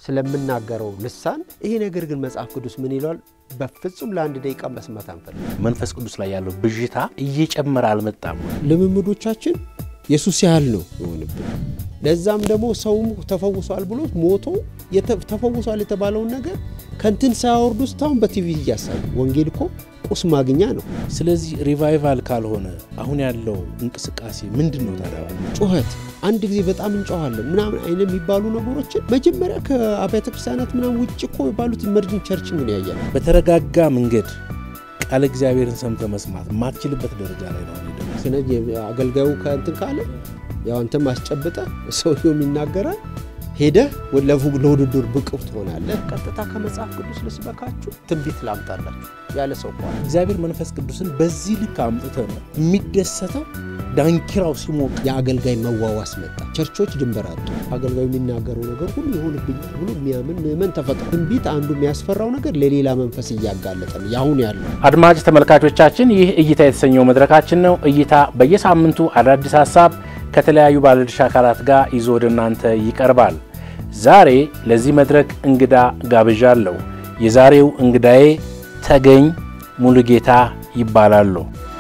ስለምናገረው ልሳን ይሄ ነገር ግን መጽሐፍ ቅዱስ ምን ይለዋል? በፍጹም ለአንድ ደቂቃ መስማት አንፈልግ። መንፈስ ቅዱስ ላይ ያለው ብዥታ እየጨመረ አልመጣም። ልምምዶቻችን የሱስ ያህል ነው የሆንብን። ለዛም ደግሞ ሰውም ተፈውሷል ብሎ ሞቶ ተፈውሷል የተባለውን ነገር ከንትን ሳያወርዱ እስካሁን በቲቪ እያሳዩ ወንጌል እኮ ቁስ ማግኛ ነው። ስለዚህ ሪቫይቫል ካልሆነ አሁን ያለው እንቅስቃሴ ምንድን ነው ታዲያ? ጩኸት አንድ ጊዜ በጣም እንጨዋለን ምናምን አይነት የሚባሉ ነገሮችን መጀመሪያ ከአብያተ ክርስቲያናት ምናምን ውጭ እኮ የባሉት ኢመርጂንግ ቸርችንግ ነው ያያል። በተረጋጋ መንገድ ቃለ እግዚአብሔርን ሰምተ መስማት ማትችልበት ደረጃ ላይ ነው። ስለዚህ አገልጋዩ ከእንትን ካለ ያው አንተም አስጨብጠ ሰውየውም ይናገራል ሄደህ ለውድድር ብቅ ትሆናለህ። ቀጥታ ከመጽሐፍ ቅዱስ ልስበካችሁ ትንቢት ላምጣላችሁ ያለ ሰው ከሆነ እግዚአብሔር መንፈስ ቅዱስን በዚህ ልክ አምጥተ ነው የሚደሰተው። ዳንኪራው ሲሞቅ የአገልጋይ መዋዋስ መጣ። ቸርቾች ድንበር አጡ። አገልጋዩ የሚናገረው ነገር ሁሉ ይሆንብኛል ብሎ የሚያምን ምዕመን ተፈጥሮ ትንቢት አንዱ የሚያስፈራው ነገር ለሌላ መንፈስ እያጋለጠ ነው ያሁን ያለው። አድማጭ ተመልካቾቻችን ይህ እይታ የተሰኘው መድረካችን ነው። እይታ በየሳምንቱ አዳዲስ ሀሳብ ከተለያዩ ባለድርሻ አካላት ጋር ይዞ ወደ እናንተ ይቀርባል። ዛሬ ለዚህ መድረክ እንግዳ ጋብዣለሁ። የዛሬው እንግዳዬ ተገኝ ሙሉጌታ ይባላሉ።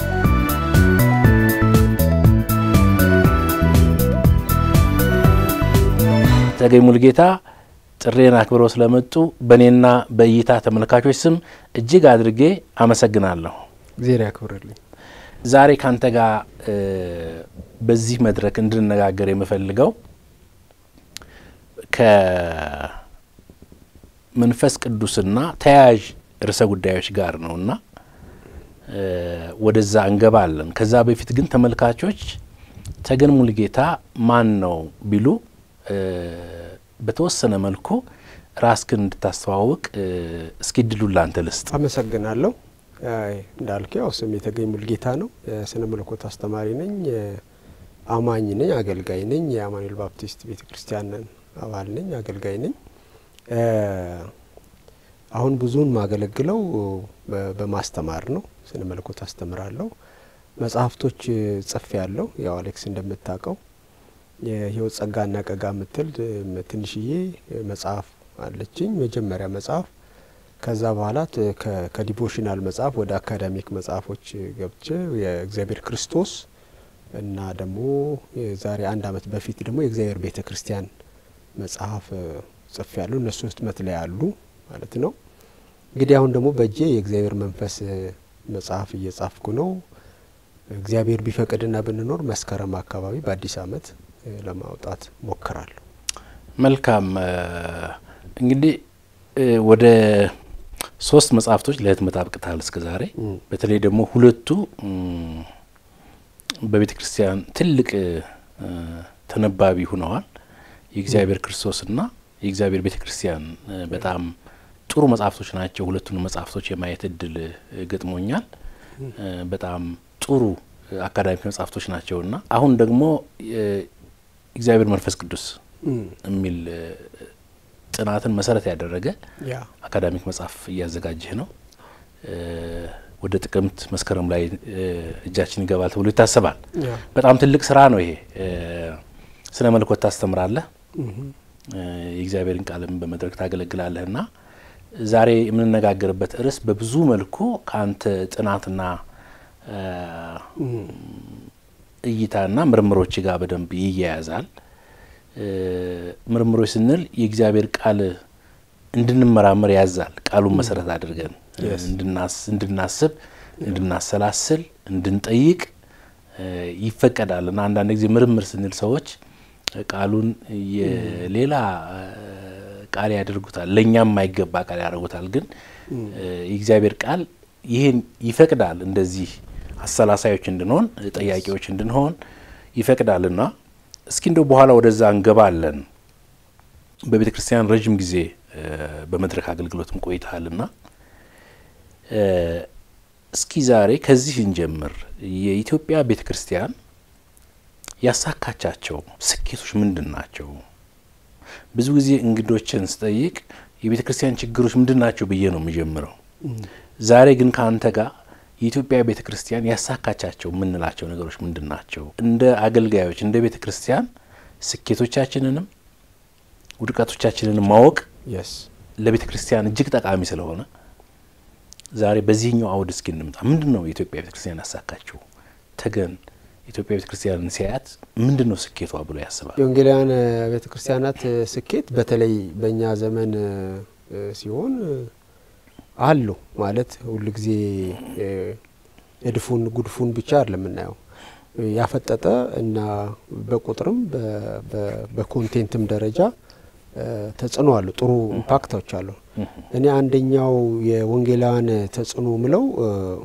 ተገኝ ሙሉጌታ ጥሬን አክብረው ስለመጡ በእኔና በእይታ ተመልካቾች ስም እጅግ አድርጌ አመሰግናለሁ። እግዚአብሔር ያክብርልኝ። ዛሬ ካንተ ጋር በዚህ መድረክ እንድንነጋገር የምፈልገው ከመንፈስ ቅዱስና ተያያዥ ርዕሰ ጉዳዮች ጋር ነው እና ወደዛ እንገባለን። ከዛ በፊት ግን ተመልካቾች ተገኝ ሙሉጌታ ማን ነው ቢሉ በተወሰነ መልኩ ራስክን እንድታስተዋውቅ እስኪ ድሉን ላንተ ልስጥ። አመሰግናለሁ። እንዳልክ ያው ስም የተገኝ ሙሉጌታ ነው። የስነ መለኮት አስተማሪ ነኝ፣ አማኝ ነኝ፣ አገልጋይ ነኝ። የአማኑኤል ባፕቲስት ቤተ ክርስቲያን አባል ነኝ፣ አገልጋይ ነኝ። አሁን ብዙውን ማገለግለው በማስተማር ነው። ስነ መለኮት አስተምራለሁ። መጽሐፍቶች ጽፌ ያለው ያው አሌክስ እንደምታውቀው የህይወት ጸጋና ቀጋ የምትል ትንሽዬ መጽሐፍ አለችኝ፣ መጀመሪያ መጽሐፍ። ከዛ በኋላ ከዲቮሽናል መጽሐፍ ወደ አካዳሚክ መጽሐፎች ገብቼ የእግዚአብሔር ክርስቶስ እና ደግሞ የዛሬ አንድ ዓመት በፊት ደግሞ የእግዚአብሔር ቤተ ክርስቲያን መጽሐፍ ጽፌ ያሉ እነሱ ህትመት ላይ ያሉ ማለት ነው። እንግዲህ አሁን ደግሞ በእጄ የእግዚአብሔር መንፈስ መጽሐፍ እየጻፍኩ ነው። እግዚአብሔር ቢፈቅድና ብንኖር መስከረም አካባቢ በአዲስ ዓመት ለማውጣት ሞክራለሁ። መልካም እንግዲህ ወደ ሶስት መጽሐፍቶች ለህትመት አብቅተሃል እስከ ዛሬ። በተለይ ደግሞ ሁለቱ በቤተ ክርስቲያን ትልቅ ተነባቢ ሁነዋል። የእግዚአብሔር ክርስቶስና የእግዚአብሔር ቤተ ክርስቲያን በጣም ጥሩ መጽሐፍቶች ናቸው። ሁለቱን መጽሐፍቶች የማየት እድል ገጥሞኛል። በጣም ጥሩ አካዳሚክ መጽሐፍቶች ናቸውና አሁን ደግሞ እግዚአብሔር መንፈስ ቅዱስ የሚል ጥናትን መሰረት ያደረገ አካዳሚክ መጽሐፍ እያዘጋጀህ ነው። ወደ ጥቅምት መስከረም ላይ እጃችን ይገባል ተብሎ ይታሰባል። በጣም ትልቅ ስራ ነው ይሄ። ስነ መለኮት ታስተምራለህ፣ የእግዚአብሔርን ቃልም በመድረክ ታገለግላለህ እና ዛሬ የምንነጋገርበት ርዕስ በብዙ መልኩ ከአንተ ጥናትና እይታና ምርምሮች ጋር በደንብ ይያያዛል። ምርምሮች ስንል የእግዚአብሔር ቃል እንድንመራመር ያዛል። ቃሉን መሰረት አድርገን እንድናስብ፣ እንድናሰላስል፣ እንድንጠይቅ ይፈቀዳል እና አንዳንድ ጊዜ ምርምር ስንል ሰዎች ቃሉን የሌላ ቃል ያደርጉታል፣ ለእኛም የማይገባ ቃል ያደርጉታል። ግን የእግዚአብሔር ቃል ይህን ይፈቅዳል። እንደዚህ አሰላሳዮች እንድንሆን ጠያቂዎች እንድንሆን ይፈቅዳልና እስኪ እንደው በኋላ ወደዛ እንገባለን። በቤተ ክርስቲያን ረዥም ጊዜ በመድረክ አገልግሎትም ቆይተሃልና እስኪ ዛሬ ከዚህ እንጀምር። የኢትዮጵያ ቤተ ክርስቲያን ያሳካቻቸው ስኬቶች ምንድን ናቸው? ብዙ ጊዜ እንግዶችን ስጠይቅ የቤተ ክርስቲያን ችግሮች ምንድን ናቸው ብዬ ነው የሚጀምረው። ዛሬ ግን ከአንተ ጋር የኢትዮጵያ ቤተ ክርስቲያን ያሳካቻቸው የምንላቸው ነገሮች ምንድን ናቸው? እንደ አገልጋዮች እንደ ቤተ ክርስቲያን ስኬቶቻችንንም ውድቀቶቻችንንም ማወቅ የስ ለቤተ ክርስቲያን እጅግ ጠቃሚ ስለሆነ ዛሬ በዚህኛው አውድ እስኪ እንምጣ። ምንድን ነው የኢትዮጵያ ቤተ ክርስቲያን ያሳካችው? ተገን የኢትዮጵያ ቤተ ክርስቲያንን ሲያያት ምንድን ነው ስኬቷ ብሎ ያስባል? የወንጌላውያን ቤተ ክርስቲያናት ስኬት በተለይ በእኛ ዘመን እ ሲሆን እ አሉ ማለት ሁሉ ጊዜ እ እድፉን ጉድፉን ብቻ አይደለም የምናየው ያፈጠጠ እና በቁጥርም በ- በ- በኮንቴንትም ደረጃ እ ተጽዕኖ አሉ። ጥሩ ኢምፓክቶች አሉ። እኔ አንደኛው የወንጌላውያን ተጽዕኖ ምለው እ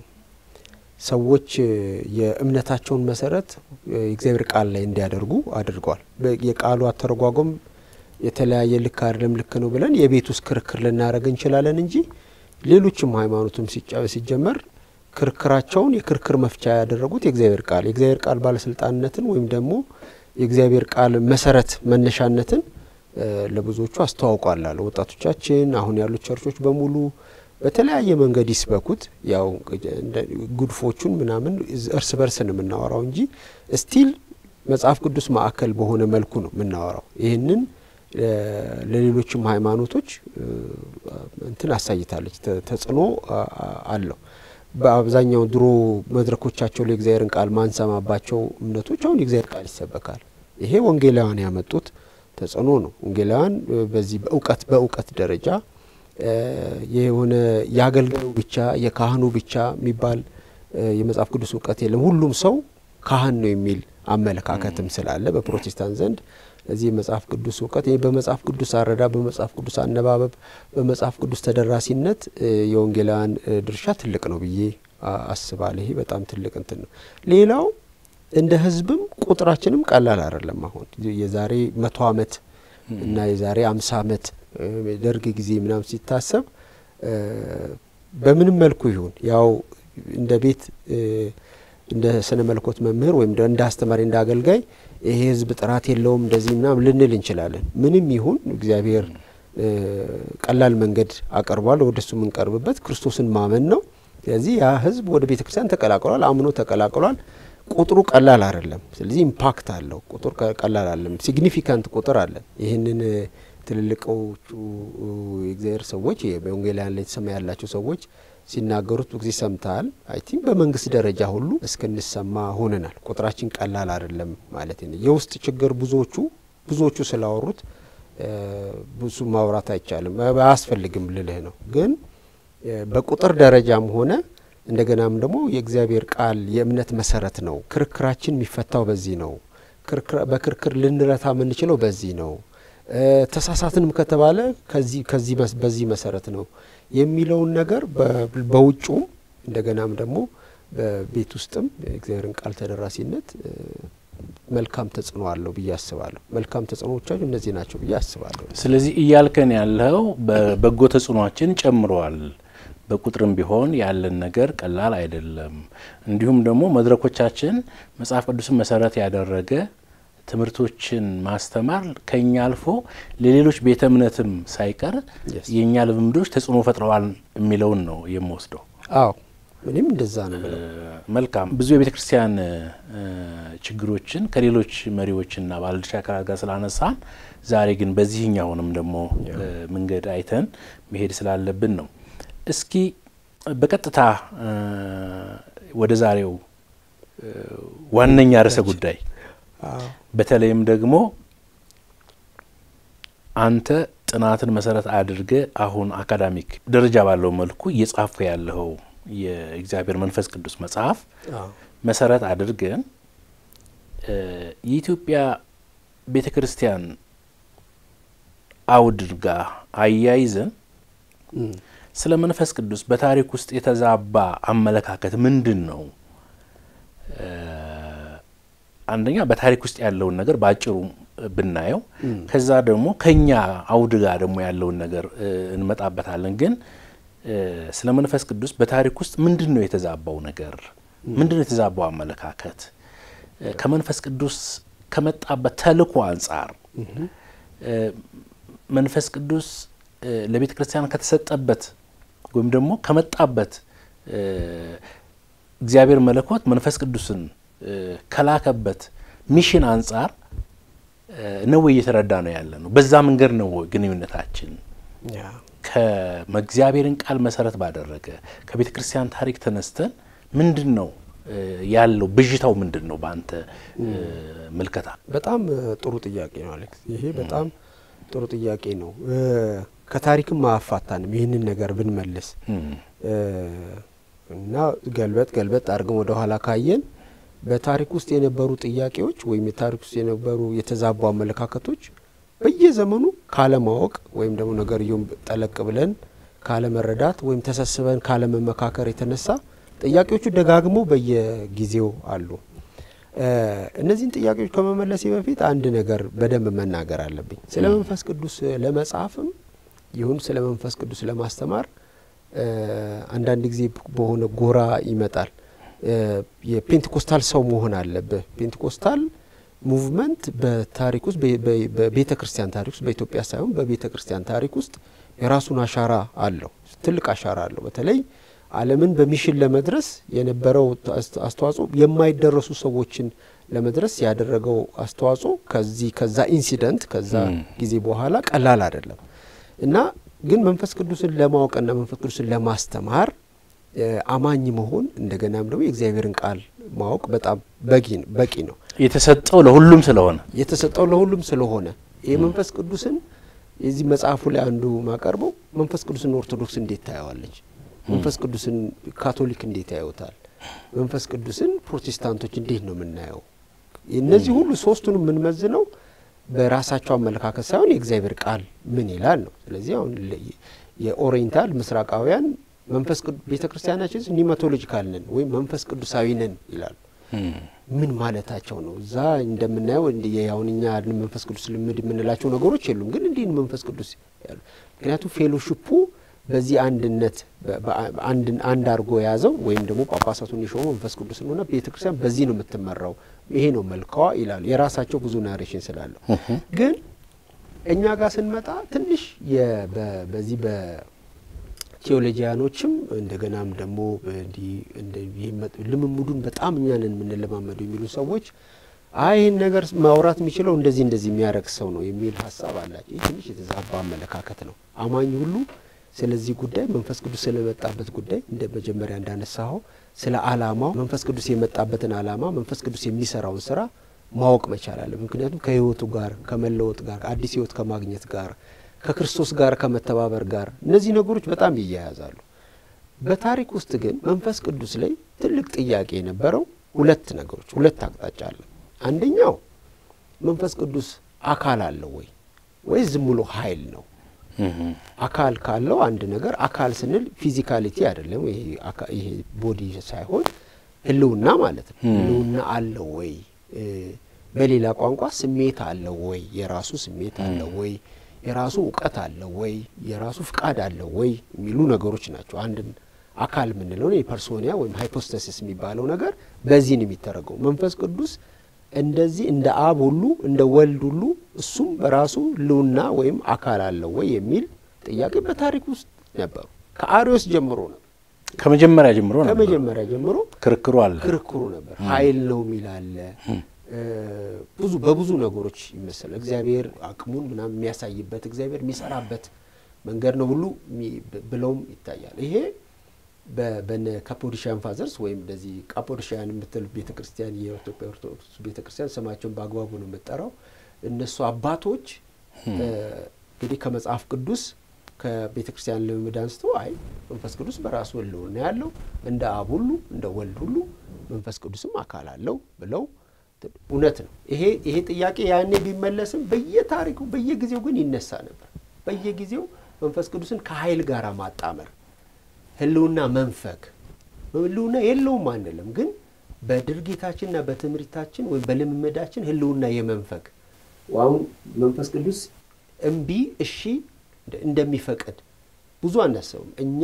ሰዎች እ የእምነታቸውን መሰረት እ የእግዚአብሔር ቃል ላይ እንዲያደርጉ አድርገዋል። በ- የቃሉ አተረጓጎም የተለያየ ልክ አይደለም ልክ ነው ብለን የቤት ውስጥ ክርክር ልናደርግ እንችላለን እንጂ ሌሎችም ሃይማኖቱም ሲጫ- ሲጀመር ክርክራቸውን የክርክር መፍቻ ያደረጉት የእግዚአብሔር ቃል የእግዚአብሔር ቃል ባለስልጣንነትን ወይም ደግሞ የእግዚአብሔር ቃል መሰረት መነሻነትን እ ለብዙዎቹ አስተዋውቋል አለ። ወጣቶቻችን አሁን ያሉት ቸርቾች በሙሉ በተለያየ መንገድ ይስበኩት። ያው እንደ ጉድፎቹን ምናምን እርስ በርስ ነው የምናወራው እንጂ ስቲል መጽሐፍ ቅዱስ ማዕከል በሆነ መልኩ ነው የምናወራው። ይህንን እ ለሌሎችም ሃይማኖቶች እ እንትን አሳይታለች፣ ተ- ተጽዕኖ አ- አ- አለው። በአብዛኛው ድሮ መድረኮቻቸው ላይ የእግዚአብሔርን ቃል ማንሰማባቸው እምነቶች አሁን የእግዚአብሔር ቃል ይሰበካል። ይሄ ወንጌላውያን ያመጡት ተጽዕኖ ነው። ወንጌላውያን እ በዚህ በእውቀት በእውቀት ደረጃ እ የሆነ የአገልጋዩ ብቻ የካህኑ ብቻ የሚባል እ የመጽሐፍ ቅዱስ እውቀት የለም። ሁሉም ሰው ካህን ነው የሚል አመለካከትም ስላለ በፕሮቴስታንት ዘንድ እዚህ የመጽሐፍ ቅዱስ እውቀት ይህ በመጽሐፍ ቅዱስ አረዳ፣ በመጽሐፍ ቅዱስ አነባበብ፣ በመጽሐፍ ቅዱስ ተደራሲነት እ የወንጌላውያን እ ድርሻ ትልቅ ነው ብዬ አ- አስባለሁ። ይሄ በጣም ትልቅ እንትን ነው። ሌላው እንደ ሕዝብም ቁጥራችንም ቀላል አይደለም። አሁን የዛሬ መቶ ዓመት እና የዛሬ አምሳ ዓመት እ የደርግ ጊዜ ምናምን ሲታሰብ እ በምንም መልኩ ይሁን ያው እንደ ቤት እ እንደ ስነ መለኮት መምህር ወይም ደ- እንደ አስተማሪ እንደ አገልጋይ ይሄ ህዝብ ጥራት የለውም እንደዚህ ምናምን ልንል እንችላለን። ምንም ይሁን እግዚአብሔር እ ቀላል መንገድ አቀርቧል። ወደ እሱ የምንቀርብበት ክርስቶስን ማመን ነው። ስለዚህ ያ ህዝብ ወደ ቤተ ክርስቲያን ተቀላቅሏል፣ አምኖ ተቀላቅሏል። ቁጥሩ ቀላል አይደለም። ስለዚህ ኢምፓክት አለው። ቁጥር ቀ- ቀላል አይደለም። ሲግኒፊካንት ቁጥር አለን። ይህንን እ ትልልቆቹ እ የእግዚአብሔር ሰዎች የ- በወንጌላውያን ላይ ተሰማ ያላቸው ሰዎች ሲናገሩት ብዙ ጊዜ ሰምተሃል። አይ ቲንክ በመንግስት ደረጃ ሁሉ እስክንሰማ ሆነናል። ቁጥራችን ቀላል አይደለም ማለት ነው። የውስጥ ችግር ብዙዎቹ ብዙዎቹ ስላወሩት እ ብዙ ማውራት አይቻልም፣ እ አያስፈልግም ልልህ ነው። ግን እ በቁጥር ደረጃም ሆነ እንደገናም ደግሞ የእግዚአብሔር ቃል የእምነት መሰረት ነው። ክርክራችን የሚፈታው በዚህ ነው። ክርክር በክርክር ልንረታ የምንችለው በዚህ ነው። እ ተሳሳትንም ከተባለ ከዚህ ከዚህ መስ- በዚህ መሰረት ነው የሚለውን ነገር በ- በውጩም እንደገናም ደግሞ በቤት ውስጥም የእግዚአብሔርን ቃል ተደራሲነት እ መልካም ተጽዕኖ አለው ብዬ አስባለሁ። መልካም ተጽዕኖዎቻቸው እነዚህ ናቸው ብዬ አስባለሁ። ስለዚህ እያልከን ያለው በበጎ ተጽዕኖችን ጨምረዋል። በቁጥርም ቢሆን ያለን ነገር ቀላል አይደለም። እንዲሁም ደግሞ መድረኮቻችን መጽሐፍ ቅዱስን መሰረት ያደረገ ትምህርቶችን ማስተማር ከኛ አልፎ ለሌሎች ቤተ እምነትም ሳይቀር Yes. የእኛ ልምምዶች ተጽዕኖ ፈጥረዋል የሚለውን ነው የምወስደው። አዎ እኔም እንደዛ ነው ብለው መልካም ብዙ የቤተ ክርስቲያን እ ችግሮችን ከሌሎች መሪዎችና ባለድርሻ አካላት ጋር ስላነሳን ዛሬ ግን በዚህኛውንም ደግሞ እ መንገድ አይተን መሄድ ስላለብን ነው። እስኪ በቀጥታ እ ወደ ዛሬው እ ዋነኛ ርዕሰ ጉዳይ በተለይም ደግሞ አንተ ጥናትን መሰረት አድርገ አሁን አካዳሚክ ደረጃ ባለው መልኩ እየጻፍኩ ያለው የእግዚአብሔር መንፈስ ቅዱስ መጽሐፍ አዎ መሰረት አድርገን እ የኢትዮጵያ ቤተ ክርስቲያን አውድ ጋር አያይዘን እም፣ ስለ መንፈስ ቅዱስ በታሪክ ውስጥ የተዛባ አመለካከት ምንድን ነው? እ አንደኛ በታሪክ ውስጥ ያለውን ነገር በአጭሩ ብናየው፣ ከዛ ደግሞ ከኛ አውድ ጋር ደግሞ ያለውን ነገር እ እንመጣበታለን። ግን እ ስለ መንፈስ ቅዱስ በታሪክ ውስጥ ምንድን ነው የተዛባው ነገር? ምንድን ነው የተዛባው አመለካከት? እ ከመንፈስ ቅዱስ ከመጣበት ተልእኮ አንጻር እ መንፈስ ቅዱስ እ ለቤተ ክርስቲያን ከተሰጠበት ወይም ደግሞ ከመጣበት እ እግዚአብሔር መለኮት መንፈስ ቅዱስን እ ከላከበት ሚሽን አንጻር እ ነው ወይ እየተረዳ ነው ያለ ነው? በዛ መንገድ ነው ወይ ግንኙነታችን? ያ ከእግዚአብሔርን ቃል መሰረት ባደረገ ከቤተ ክርስቲያን ታሪክ ተነስተን ምንድን ነው እ ያለው ብዥታው ምንድን ነው በአንተ እ ምልከታ? በጣም እ ጥሩ ጥያቄ ነው አሌክስ። ይሄ በጣም ጥሩ ጥያቄ ነው። እ ከታሪክም አያፋታንም ይህንን ነገር ብንመልስ እም፣ እ እና ገልበጥ ገልበጥ አድርገን ወደ ኋላ ካየን በታሪክ ውስጥ የነበሩ ጥያቄዎች ወይም የታሪክ ውስጥ የነበሩ የተዛቡ አመለካከቶች በየዘመኑ ካለማወቅ ወይም ደግሞ ነገርየውን ጠለቅ ብለን ካለመረዳት ወይም ተሰስበን ካለመመካከር የተነሳ ጥያቄዎቹ ደጋግሞ በየጊዜው አሉ። እ እነዚህን ጥያቄዎች ከመመለሴ በፊት አንድ ነገር በደንብ መናገር አለብኝ። ስለ መንፈስ ቅዱስ ለመጻፍም ይሁን ስለ መንፈስ ቅዱስ ለማስተማር እ አንዳንድ ጊዜ በሆነ ጎራ ይመጣል። እ የፔንቴኮስታል ሰው መሆን አለብህ። ፔንቴኮስታል ሙቭመንት በታሪክ ውስጥ በቤተ ክርስቲያን ታሪክ ውስጥ በኢትዮጵያ ሳይሆን በቤተ ክርስቲያን ታሪክ ውስጥ የራሱን አሻራ አለው። ትልቅ አሻራ አለው። በተለይ ዓለምን በሚሽን ለመድረስ የነበረው አስ- አስተዋጽኦ የማይደረሱ ሰዎችን ለመድረስ ያደረገው አስተዋጽኦ ከዚህ ከዛ ኢንሲደንት ከዛ ም። ጊዜ በኋላ ቀላል አይደለም እና ግን መንፈስ ቅዱስን ለማወቅና መንፈስ ቅዱስን ለማስተማር እ አማኝ መሆን እንደገናም ደግሞ የእግዚአብሔርን ቃል ማወቅ በጣም በቂ ነው በቂ ነው። የተሰጠው ለሁሉም ስለሆነ የተሰጠው ለሁሉም ስለሆነ ይህ መንፈስ ቅዱስን የዚህ መጽሐፉ ላይ አንዱ ማቀርበው መንፈስ ቅዱስን ኦርቶዶክስ እንዴት ታየዋለች? መንፈስ ቅዱስን ካቶሊክ እንዴት ያዩታል? መንፈስ ቅዱስን ፕሮቴስታንቶች እንዴት ነው የምናየው? እነዚህ ሁሉ ሶስቱንም የምንመዝነው በራሳቸው አመለካከት ሳይሆን የእግዚአብሔር ቃል ምን ይላል ነው። ስለዚህ አሁን ለ- የኦሪየንታል ምስራቃውያን መንፈስ ቅዱስ ቤተ ክርስቲያናችን ኒማቶሎጂካል ነን ወይም መንፈስ ቅዱሳዊ ነን ይላሉ። እም፣ ምን ማለታቸው ነው? እዛ እንደምናየው እንዲ አሁን እኛ መንፈስ ቅዱስ ልምድ የምንላቸው ነገሮች የሉም፣ ግን እንዲህ ነው መንፈስ ቅዱስ ያሉ። ምክንያቱም ፌሎሽፑ በዚህ አንድነት በ- በ- አንድ አንድ አድርጎ የያዘው ወይም ደግሞ ጳጳሳቱን የሾመው መንፈስ ቅዱስ ነውና ቤተ ክርስቲያን በዚህ ነው የምትመራው፣ ይሄ ነው መልካዋ ይላሉ። የራሳቸው ብዙ ናሬሽን ስላለው ግን እኛ ጋር ስንመጣ ትንሽ የ- በ- በዚህ በቴዎሎጂያኖችም እንደገናም ደግሞ እንዲህ እንደ- ይሄ መጥ- ልምምዱን በጣም እኛንን የምንለማመዱ የሚሉ ሰዎች አይ ይህን ነገር ማውራት የሚችለው እንደዚህ እንደዚህ የሚያደርግ ሰው ነው የሚል ሀሳብ አላቸው። ይህ ትንሽ የተዛባ አመለካከት ነው። አማኝ ሁሉ ስለዚህ ጉዳይ መንፈስ ቅዱስ ስለመጣበት ጉዳይ እንደ መጀመሪያ እንዳነሳኸው ስለ ዓላማው መንፈስ ቅዱስ የመጣበትን ዓላማ መንፈስ ቅዱስ የሚሰራውን ስራ ማወቅ መቻል አለ። ምክንያቱም ከህይወቱ ጋር ከመለወጥ ጋር አዲስ ህይወት ከማግኘት ጋር ከክርስቶስ ጋር ከመተባበር ጋር እነዚህ ነገሮች በጣም ይያያዛሉ። በታሪክ ውስጥ ግን መንፈስ ቅዱስ ላይ ትልቅ ጥያቄ የነበረው ሁለት ነገሮች ሁለት አቅጣጫ አለ። አንደኛው መንፈስ ቅዱስ አካል አለው ወይ ወይ ዝም ብሎ ኃይል ነው? እም፣ አካል ካለው አንድ ነገር አካል ስንል ፊዚካሊቲ አይደለም። ይሄ አካ- ይሄ ቦዲ ሳይሆን ህልውና ማለት ነው። ም። ህልውና አለው ወይ? እ፣ በሌላ ቋንቋ ስሜት አለው ወይ? የራሱ ስሜት አለው ወይ? የራሱ እውቀት አለው ወይ? የራሱ ፍቃድ አለው ወይ? የሚሉ ነገሮች ናቸው። አንድን አካል የምንለው የፐርሶኒያ ወይም ሃይፖስተሲስ የሚባለው ነገር በዚህ ነው የሚተረገው። መንፈስ ቅዱስ እንደዚህ እንደ አብ ሁሉ እንደ ወልድ ሁሉ እሱም በራሱ ህልውና ወይም አካል አለው ወይ የሚል ጥያቄ በታሪክ ውስጥ ነበሩ። ከአሪዮስ ጀምሮ ነው። ከመጀመሪያ ጀምሮ ነበር ከመጀመሪያ ጀምሮ ክርክሩ አለ። ክርክሩ ነበር። ኃይል ነው የሚል አለ። እ፣ ብዙ በብዙ ነገሮች ይመስላል እግዚአብሔር አቅሙን ምናምን የሚያሳይበት እግዚአብሔር የሚሰራበት መንገድ ነው ሁሉ የሚ- ብለውም ይታያል። ይሄ በ- በነ ካፖዲሽያን ፋዘርስ ወይም እንደዚህ ካፖዲሽያን የምትል ቤተ ክርስቲያን የኢትዮጵያ ኦርቶዶክስ ቤተ ክርስቲያን ስማቸውን በአግባቡ ነው የምጠራው። እነሱ አባቶች እ፣ እንግዲህ ከመጽሐፍ ቅዱስ ከቤተ ክርስቲያን ልምምድ አንስተው አይ መንፈስ ቅዱስ በራሱ ህልውና ያለው እንደ አብ ሁሉ እንደ ወልድ ሁሉ መንፈስ ቅዱስም አካል አለው ብለው እውነት ነው። ይሄ ይሄ ጥያቄ ያኔ ቢመለስም በየታሪኩ በየጊዜው ግን ይነሳ ነበር። በየጊዜው መንፈስ ቅዱስን ከኃይል ጋር ማጣመር ህልውና መንፈግ ህልውና የለውም አንልም፣ ግን በድርጊታችንና በትምህርታችን ወይም በልምምዳችን ህልውና የመንፈግ አሁን መንፈስ ቅዱስ እምቢ እሺ እንደ- እንደሚፈቅድ ብዙ አናስብም። እኛ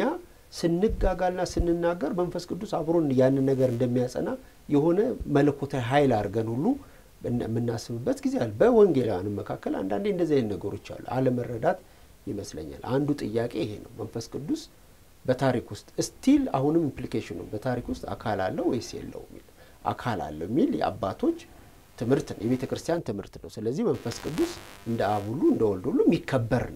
ስንጋጋልና ስንናገር መንፈስ ቅዱስ አብሮን ያንን ነገር እንደሚያጸና የሆነ መለኮታዊ ኃይል አድርገን ሁሉ እነ- የምናስብበት ጊዜ አለ። በወንጌላውያንም መካከል አንዳንዴ እንደዚህ አይነት ነገሮች አሉ። አለመረዳት ይመስለኛል። አንዱ ጥያቄ ይሄ ነው። መንፈስ ቅዱስ በታሪክ ውስጥ ስቲል አሁንም ኢምፕሊኬሽኑ በታሪክ ውስጥ አካል አለው ወይስ የለው የሚል አካል አለው የሚል የአባቶች ትምህርት ነው፣ የቤተ ክርስቲያን ትምህርት ነው። ስለዚህ መንፈስ ቅዱስ እንደ አብ ሁሉ እንደ ወልድ ሁሉ የሚከበር ነው።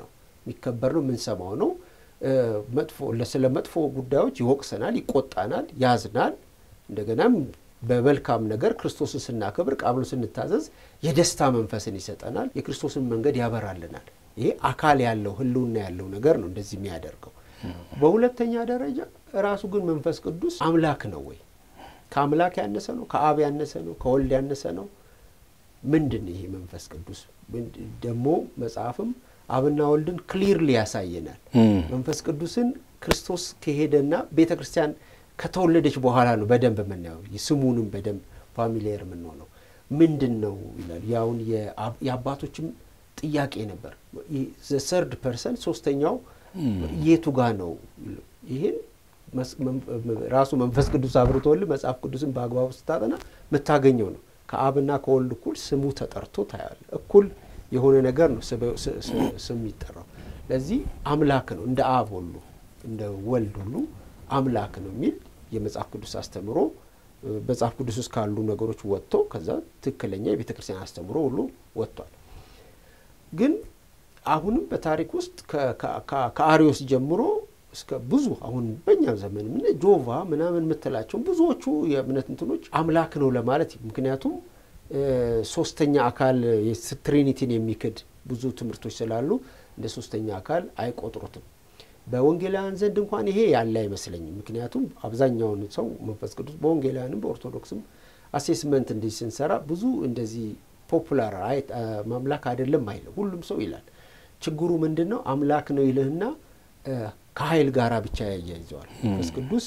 የሚከበር ነው፣ የምንሰማው ነው። መጥፎ ስለ መጥፎ ጉዳዮች ይወቅሰናል፣ ይቆጣናል፣ ያዝናል። እንደገናም በመልካም ነገር ክርስቶስን ስናከብር ቃሉን ስንታዘዝ የደስታ መንፈስን ይሰጠናል፣ የክርስቶስን መንገድ ያበራልናል። ይሄ አካል ያለው ህልውና ያለው ነገር ነው እንደዚህ የሚያደርገው። በሁለተኛ ደረጃ ራሱ ግን መንፈስ ቅዱስ አምላክ ነው ወይ? ከአምላክ ያነሰ ነው? ከአብ ያነሰ ነው? ከወልድ ያነሰ ነው? ምንድን ይሄ መንፈስ ቅዱስ ደግሞ መጽሐፍም አብና ወልድን ክሊርሊ ያሳየናል። መንፈስ ቅዱስን ክርስቶስ ከሄደና ቤተ ክርስቲያን ከተወለደች በኋላ ነው በደንብ የምናየው። ስሙንም በደንብ ፋሚሊየር የምንሆነው ምንድን ነው ይላል። ያውን የአባቶችም ጥያቄ ነበር። ሰርድ ፐርሰን ሶስተኛው የቱ ጋ ነው? ይህን ራሱ መንፈስ ቅዱስ አብርቶልህ መጽሐፍ ቅዱስን በአግባቡ ስታጠና የምታገኘው ነው። ከአብና ከወልድ እኩል ስሙ ተጠርቶ ታያለ። እኩል የሆነ ነገር ነው ስም የሚጠራው። ለዚህ አምላክ ነው እንደ አብ ሁሉ እንደ ወልድ ሁሉ አምላክ ነው የሚል የመጽሐፍ ቅዱስ አስተምሮ መጽሐፍ ቅዱስ ውስጥ ካሉ ነገሮች ወጥቶ ከዛ ትክክለኛ የቤተ ክርስቲያን አስተምሮ ሁሉ ወጥቷል። ግን አሁንም በታሪክ ውስጥ ከአሪዮስ ጀምሮ እስከ ብዙ አሁን በእኛ ዘመን ምን ጆቫ ምናምን የምትላቸው ብዙዎቹ የእምነት እንትኖች አምላክ ነው ለማለት ምክንያቱም ሶስተኛ አካል ትሪኒቲን የሚክድ ብዙ ትምህርቶች ስላሉ እንደ ሶስተኛ አካል አይቆጥሩትም። በወንጌላውያን ዘንድ እንኳን ይሄ ያለ አይመስለኝም። ምክንያቱም አብዛኛውን ሰው መንፈስ ቅዱስ በወንጌላውያንም በኦርቶዶክስም አሴስመንት እንዲህ ስንሰራ ብዙ እንደዚህ ፖፑላር አምላክ አይደለም አይልም። ሁሉም ሰው ይላል። ችግሩ ምንድን ነው? አምላክ ነው ይልህና ከኃይል ጋራ ብቻ ያያይዘዋል። መንፈስ ቅዱስ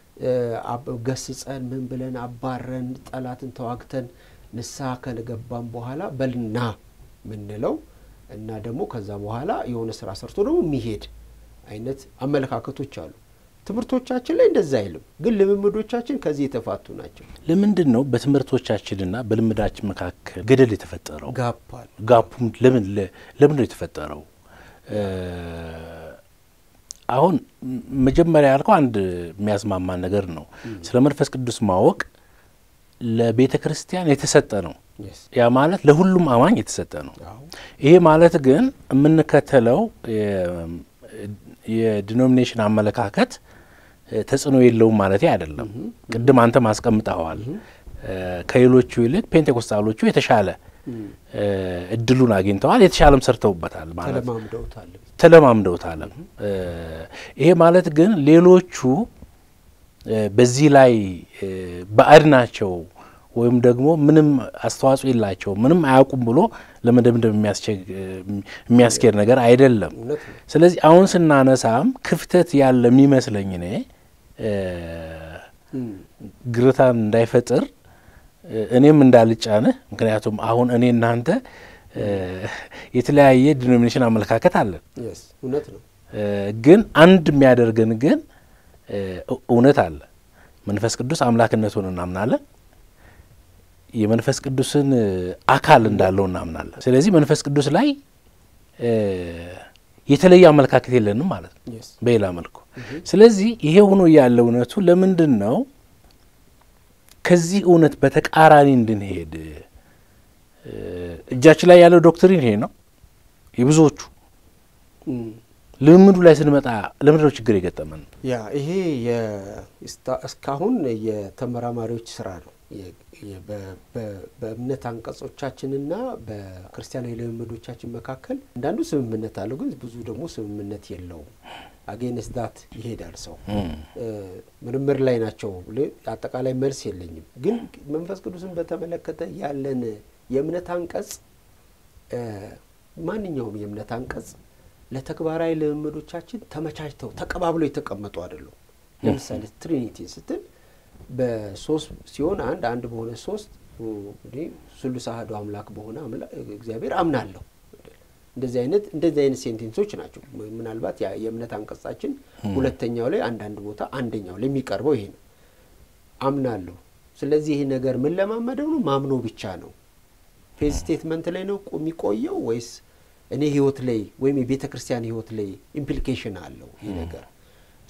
ገስጸን ምን ብለን አባረን ጠላትን ተዋግተን ንስሐ ከገባን በኋላ በልና ምንለው እና ደግሞ ከዛ በኋላ የሆነ ስራ ሰርቶ ደግሞ የሚሄድ አይነት አመለካከቶች አሉ። ትምህርቶቻችን ላይ እንደዛ አይልም፣ ግን ልምምዶቻችን ከዚህ የተፋቱ ናቸው። ለምንድን ነው በትምህርቶቻችንና በልምዳችን መካከል ገደል የተፈጠረው? ጋፓል ጋፑም ለምን ለምን ነው የተፈጠረው? አሁን መጀመሪያ ያልከው አንድ የሚያስማማን ነገር ነው። ስለ መንፈስ ቅዱስ ማወቅ ለቤተ ክርስቲያን የተሰጠ ነው። ያ ማለት ለሁሉም አማኝ የተሰጠ ነው። ይሄ ማለት ግን የምንከተለው የዲኖሚኔሽን አመለካከት ተጽዕኖ የለውም ማለት አይደለም። ቅድም አንተም አስቀምጠኸዋል። ከሌሎቹ ይልቅ ፔንቴኮስታሎቹ የተሻለ እድሉን አግኝተዋል፣ የተሻለም ሰርተውበታል ማለት ተለማምደውታልም። ይሄ ማለት ግን ሌሎቹ በዚህ ላይ ባዕድ ናቸው ወይም ደግሞ ምንም አስተዋጽኦ የላቸው ምንም አያውቁም ብሎ ለመደምደም የሚያስኬድ ነገር አይደለም። ስለዚህ አሁን ስናነሳም ክፍተት ያለ የሚመስለኝ እኔ ግርታን እንዳይፈጥር እኔም እንዳልጫንህ፣ ምክንያቱም አሁን እኔ እናንተ የተለያየ ዲኖሚኔሽን አመለካከት አለን። እውነት ነው። ግን አንድ የሚያደርገን ግን እውነት አለ። መንፈስ ቅዱስ አምላክነቱን እናምናለን። የመንፈስ ቅዱስን አካል እንዳለው እናምናለን። ስለዚህ መንፈስ ቅዱስ ላይ የተለየ አመለካከት የለንም ማለት ነው በሌላ መልኩ። ስለዚህ ይሄ ሆኖ ያለ እውነቱ ለምንድን ነው ከዚህ እውነት በተቃራኒ እንድንሄድ እጃችን ላይ ያለው ዶክትሪን ይሄ ነው የብዙዎቹ ልምምዱ ላይ ስንመጣ ለምንድን ነው ችግር የገጠመን? ያ ይሄ እስካሁን የተመራማሪዎች ስራ ነው። በእምነት አንቀጾቻችንና በክርስቲያናዊ ልምምዶቻችን መካከል አንዳንዱ ስምምነት አለው፣ ግን ብዙ ደግሞ ስምምነት የለውም። አጌንስ ዳት ይሄዳል ሰው ምርምር ላይ ናቸው። አጠቃላይ መልስ የለኝም። ግን መንፈስ ቅዱስን በተመለከተ ያለን የእምነት አንቀጽ ማንኛውም የእምነት አንቀጽ ለተግባራዊ ልምምዶቻችን ተመቻችተው ተቀባብለው የተቀመጡ አይደሉም። ለምሳሌ ትሪኒቲን ስትል በሶስት ሲሆን አንድ አንድ በሆነ ሶስት እንግዲህ ስሉስ አሐዱ አምላክ በሆነ እግዚአብሔር አምናለሁ። እንደዚህ አይነት እንደዚህ አይነት ሴንቴንሶች ናቸው። ምናልባት የእምነት አንቀጻችን ሁለተኛው ላይ አንዳንድ ቦታ አንደኛው ላይ የሚቀርበው ይሄ ነው፣ አምናለሁ። ስለዚህ ይሄ ነገር ምን ለማመደው ነው? ማምኖ ብቻ ነው። ፌዝ ስቴትመንት ላይ ነው የሚቆየው ወይስ እኔ ህይወት ላይ ወይም የቤተ ክርስቲያን ህይወት ላይ ኢምፕሊኬሽን አለው ይህ ነገር?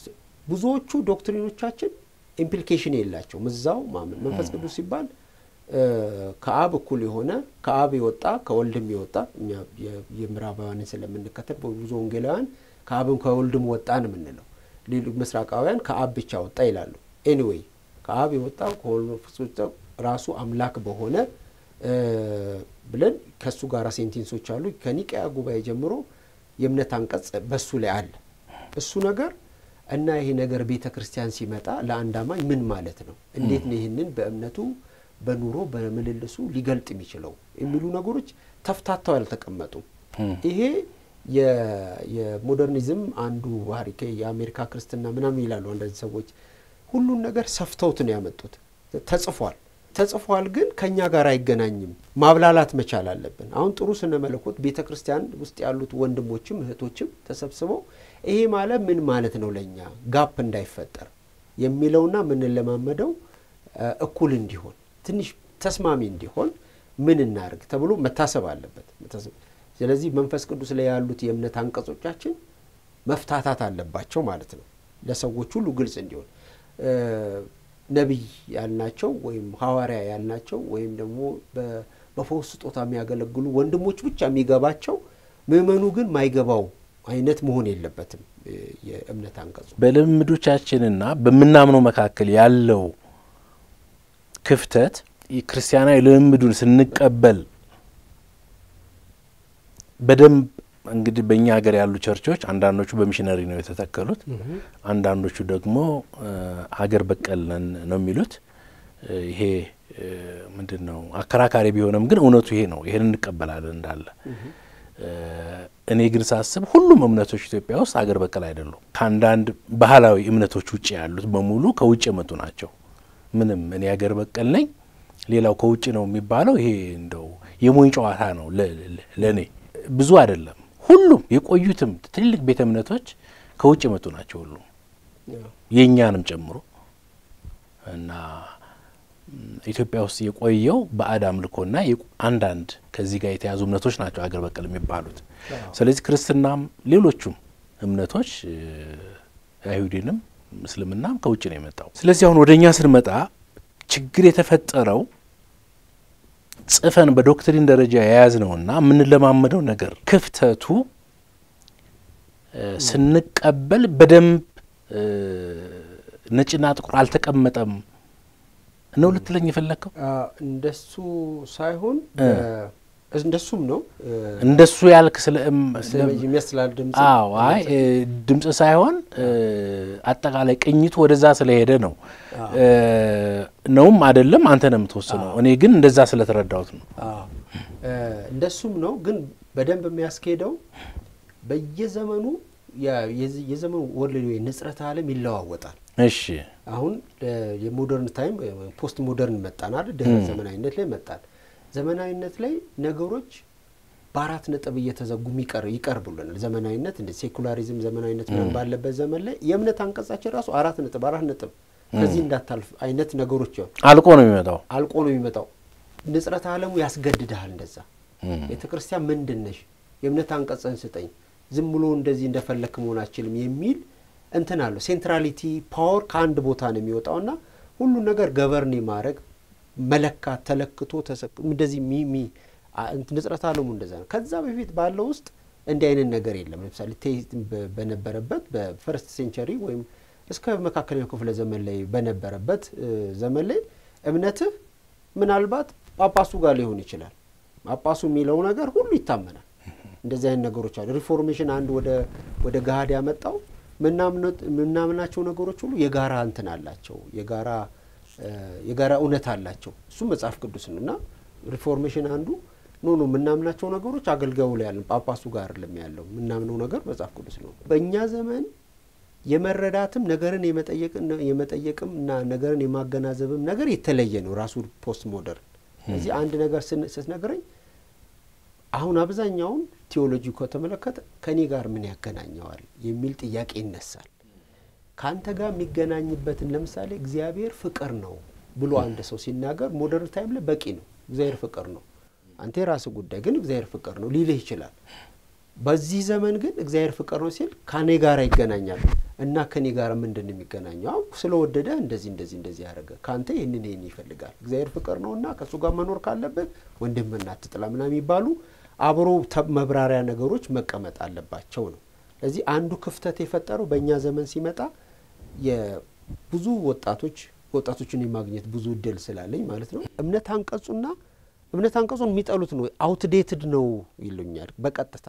ብዙዎቹ ዶክትሪኖቻችን ኢምፕሊኬሽን የላቸውም። እዛው ማመን መንፈስ ቅዱስ ሲባል ከአብ እኩል የሆነ ከአብ የወጣ ከወልድም የወጣ እኛ የምዕራባውያንን ስለምንከተል ብዙ ወንጌላውያን ከአብም ከወልድም ወጣ ነው የምንለው። ሌሎች ምስራቃውያን ከአብ ብቻ ወጣ ይላሉ። ኤኒዌይ ከአብ የወጣ ከወልድ ራሱ አምላክ በሆነ ብለን ከእሱ ጋር ሴንቴንሶች አሉ። ከኒቅያ ጉባኤ ጀምሮ የእምነት አንቀጽ በሱ ላይ አለ። እሱ ነገር እና ይሄ ነገር ቤተ ክርስቲያን ሲመጣ ለአንድ አማኝ ምን ማለት ነው? እንዴት ነው ይህንን በእምነቱ በኑሮ በምልልሱ ሊገልጥ የሚችለው የሚሉ ነገሮች ተፍታተው አልተቀመጡም። ይሄ የሞደርኒዝም አንዱ ባህሪ የአሜሪካ ክርስትና ምናምን ይላሉ አንዳንድ ሰዎች። ሁሉን ነገር ሰፍተውት ነው ያመጡት። ተጽፏል ተጽፏል፣ ግን ከእኛ ጋር አይገናኝም። ማብላላት መቻል አለብን። አሁን ጥሩ ስነ መለኮት ቤተ ክርስቲያን ውስጥ ያሉት ወንድሞችም እህቶችም ተሰብስበው ይሄ ማለት ምን ማለት ነው ለእኛ ጋፕ እንዳይፈጠር የሚለውና የምንለማመደው እኩል እንዲሆን ትንሽ ተስማሚ እንዲሆን ምን እናርግ ተብሎ መታሰብ አለበት። ስለዚህ መንፈስ ቅዱስ ላይ ያሉት የእምነት አንቀጾቻችን መፍታታት አለባቸው ማለት ነው፣ ለሰዎች ሁሉ ግልጽ እንዲሆን ነቢይ ያልናቸው ወይም ሐዋርያ ያልናቸው ወይም ደግሞ በፈውስ ስጦታ የሚያገለግሉ ወንድሞች ብቻ የሚገባቸው ምእመኑ ግን ማይገባው አይነት መሆን የለበትም። የእምነት አንቀጹ በልምዶቻችንና በምናምነው መካከል ያለው ክፍተት ክርስቲያናዊ ልምዱን ስንቀበል በደንብ እንግዲህ በእኛ ሀገር ያሉ ቸርቾች አንዳንዶቹ በሚሽነሪ ነው የተተከሉት፣ አንዳንዶቹ ደግሞ ሀገር በቀል ነን ነው የሚሉት። ይሄ ምንድን ነው አከራካሪ ቢሆንም ግን እውነቱ ይሄ ነው። ይሄን እንቀበላለን እንዳለ። እኔ ግን ሳስብ ሁሉም እምነቶች ኢትዮጵያ ውስጥ ሀገር በቀል አይደሉም። ከአንዳንድ ባህላዊ እምነቶች ውጭ ያሉት በሙሉ ከውጭ የመጡ ናቸው። ምንም እኔ ሀገር በቀል ነኝ ሌላው ከውጭ ነው የሚባለው ይሄ እንደው የሞኝ ጨዋታ ነው ለእኔ ብዙ አይደለም። ሁሉም የቆዩትም ትልልቅ ቤተ እምነቶች ከውጭ የመጡ ናቸው ሁሉም የእኛንም ጨምሮ እና ኢትዮጵያ ውስጥ የቆየው ባዕድ አምልኮና አንዳንድ ከዚህ ጋር የተያዙ እምነቶች ናቸው አገር በቀል የሚባሉት። ስለዚህ ክርስትናም ሌሎቹም እምነቶች አይሁዲንም እስልምናም ከውጭ ነው የመጣው። ስለዚህ አሁን ወደ እኛ ስንመጣ ችግር የተፈጠረው ጽፈን በዶክትሪን ደረጃ የያዝነውና የምንለማመደው ነገር ክፍተቱ ስንቀበል በደንብ ነጭና ጥቁር አልተቀመጠም ነው ልትለኝ የፈለግከው? እንደሱ ሳይሆን እንደሱም ነው እንደሱ ያልክ ስለ ይመስላል ድምጽ። አዎ፣ አይ ድምጽ ሳይሆን አጠቃላይ ቅኝቱ ወደዛ ስለሄደ ነው። ነውም አይደለም አንተ ነው የምትወስነው። እኔ ግን እንደዛ ስለተረዳሁት ነው። እንደሱም ነው ግን በደንብ የሚያስኬደው በየዘመኑ የዘመኑ ወርልድ ወይ ንጽረተ ዓለም ይለዋወጣል። እሺ አሁን የሞደርን ታይም ፖስት ሞደርን መጣን አይደል? ድህረ ዘመናዊነት ላይ መጣን። ዘመናዊነት ላይ ነገሮች በአራት ነጥብ እየተዘጉ ይቀርቡልናል። ዘመናዊነት እንደ ሴኩላሪዝም ዘመናዊነት ምናምን ባለበት ዘመን ላይ የእምነት አንቀጻችን ራሱ አራት ነጥብ አራት ነጥብ ከዚህ እንዳታልፍ አይነት ነገሮች ያው አልቆ ነው የሚመጣው አልቆ ነው የሚመጣው። ንጽረተ ዓለሙ ያስገድድሃል። እንደዛ ቤተ ክርስቲያን ምንድን ነሽ? የእምነት አንቀጽን ስጠኝ፣ ዝም ብሎ እንደዚህ እንደፈለክ መሆን አችልም የሚል እንትን አለው። ሴንትራሊቲ ፓወር ከአንድ ቦታ ነው የሚወጣውና ሁሉን ነገር ገቨርን ማድረግ መለካት ተለክቶ እንደዚህ ሚሚ ንጽረተ ዓለሙ እንደዛ ነው። ከዛ በፊት ባለው ውስጥ እንዲህ አይነት ነገር የለም። ለምሳሌ ቴይዝም በነበረበት በፈርስት ሴንቸሪ ወይም እስከ መካከለኛው ክፍለ ዘመን ላይ በነበረበት ዘመን ላይ እምነትህ ምናልባት ጳጳሱ ጋር ሊሆን ይችላል። ጳጳሱ የሚለው ነገር ሁሉ ይታመናል። እንደዚህ አይነት ነገሮች አሉ። ሪፎርሜሽን አንድ ወደ ወደ ገሃድ ያመጣው ምናምናቸው ነገሮች ሁሉ የጋራ እንትን አላቸው የጋራ የጋራ እውነት አላቸው። እሱም መጽሐፍ ቅዱስ ነው እና ሪፎርሜሽን አንዱ ኖ ኖ የምናምናቸው ነገሮች አገልጋዩ ላይ ያለን ጳጳሱ ጋር አይደለም ያለው የምናምነው ነገር መጽሐፍ ቅዱስ ነው። በእኛ ዘመን የመረዳትም ነገርን የመጠየቅም እና ነገርን የማገናዘብም ነገር የተለየ ነው ራሱ ፖስት ሞደርን። ስለዚህ አንድ ነገር ስትነግረኝ አሁን አብዛኛውን ቴዎሎጂ ከተመለከተ ከእኔ ጋር ምን ያገናኘዋል የሚል ጥያቄ ይነሳል። ከአንተ ጋር የሚገናኝበትን ለምሳሌ እግዚአብሔር ፍቅር ነው ብሎ አንድ ሰው ሲናገር ሞደርን ታይም ላይ በቂ ነው። እግዚአብሔር ፍቅር ነው፣ አንተ የራስህ ጉዳይ ግን እግዚአብሔር ፍቅር ነው ሊልህ ይችላል። በዚህ ዘመን ግን እግዚአብሔር ፍቅር ነው ሲል ከኔ ጋር ይገናኛል። እና ከኔ ጋር ምንድን ነው የሚገናኘው? አዎ ስለወደደ እንደዚህ እንደዚህ እንደዚህ ያደረገ ከአንተ ይህንን ይህን ይፈልጋል። እግዚአብሔር ፍቅር ነው እና ከእሱ ጋር መኖር ካለብህ ወንድምህን አትጥላ ምናምን የሚባሉ አብሮ መብራሪያ ነገሮች መቀመጥ አለባቸው ነው። ስለዚህ አንዱ ክፍተት የፈጠረው በእኛ ዘመን ሲመጣ የብዙ ወጣቶች ወጣቶችን የማግኘት ብዙ እድል ስላለኝ ማለት ነው እምነት አንቀጹና እምነት አንቀጹን የሚጠሉት ነው አውትዴትድ ነው ይሉኛል በቀጥታ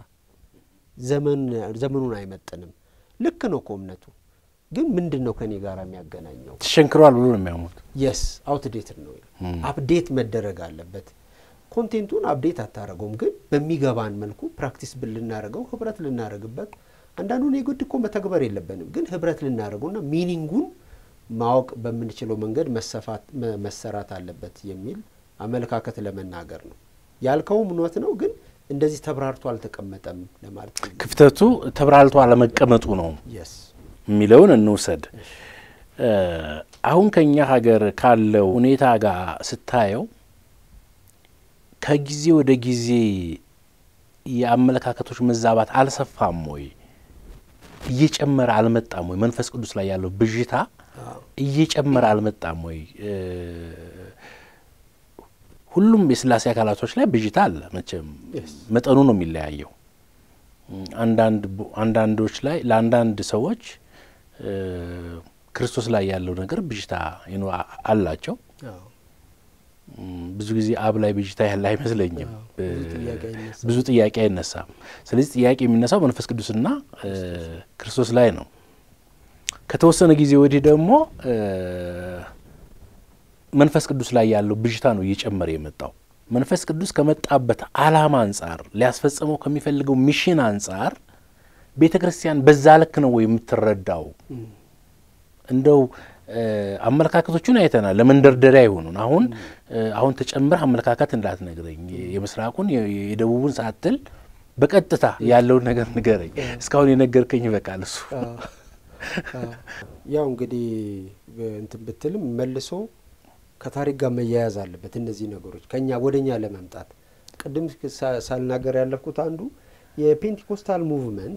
ዘመኑን አይመጥንም። ልክ ነው እኮ እምነቱ ግን ምንድን ነው ከኔ ጋር የሚያገናኘው? ተሸንክሯል ብሎ ነው የሚያሙት። የስ አውትዴትድ ነው። አፕዴት መደረግ አለበት። ኮንቴንቱን አፕዴት አታደረገውም፣ ግን በሚገባን መልኩ ፕራክቲስ ልናደረገው ህብረት ልናደረግበት አንዳንዱን የግድ እኮ መተግበር የለብንም፣ ግን ህብረት ልናደረገውና ሚኒንጉን ማወቅ በምንችለው መንገድ መሰራት አለበት የሚል አመለካከት ለመናገር ነው። ያልከውም እውነት ነው፣ ግን እንደዚህ ተብራርቶ አልተቀመጠም ለማለት ክፍተቱ ተብራርቶ አለመቀመጡ ነው የስ የሚለውን እንውሰድ። አሁን ከኛ ሀገር ካለው ሁኔታ ጋር ስታየው ከጊዜ ወደ ጊዜ የአመለካከቶች መዛባት አልሰፋም ወይ? እየጨመረ አልመጣም ወይ? መንፈስ ቅዱስ ላይ ያለው ብዥታ እየጨመረ አልመጣም ወይ? ሁሉም የስላሴ አካላቶች ላይ ብዥታ አለ። መቼም መጠኑ ነው የሚለያየው። አንዳንዶች ላይ ለአንዳንድ ሰዎች ክርስቶስ ላይ ያለው ነገር ብዥታ አላቸው። ብዙ ጊዜ አብ ላይ ብዥታ ያለ አይመስለኝም። ብዙ ጥያቄ አይነሳም። ስለዚህ ጥያቄ የሚነሳው መንፈስ ቅዱስና ክርስቶስ ላይ ነው። ከተወሰነ ጊዜ ወዲህ ደግሞ መንፈስ ቅዱስ ላይ ያለው ብዥታ ነው እየጨመረ የመጣው። መንፈስ ቅዱስ ከመጣበት ዓላማ አንጻር ሊያስፈጽመው ከሚፈልገው ሚሽን አንጻር ቤተ ክርስቲያን በዛ ልክ ነው ወይ የምትረዳው? እንደው አመለካከቶቹን አይተናል። ለመንደርደሪያ ይሆኑን አሁን አሁን ተጨምረህ አመለካከት እንዳትነግረኝ የምስራቁን የደቡቡን ሳትል በቀጥታ ያለውን ነገር ንገረኝ። እስካሁን የነገርከኝ ይበቃል። እሱ ያው እንግዲህ እንትን ብትልም መልሶ ከታሪክ ጋር መያያዝ አለበት። እነዚህ ነገሮች ከኛ ወደ እኛ ለመምጣት ቅድም ሳልናገር ያለፍኩት አንዱ የፔንቴኮስታል ሙቭመንት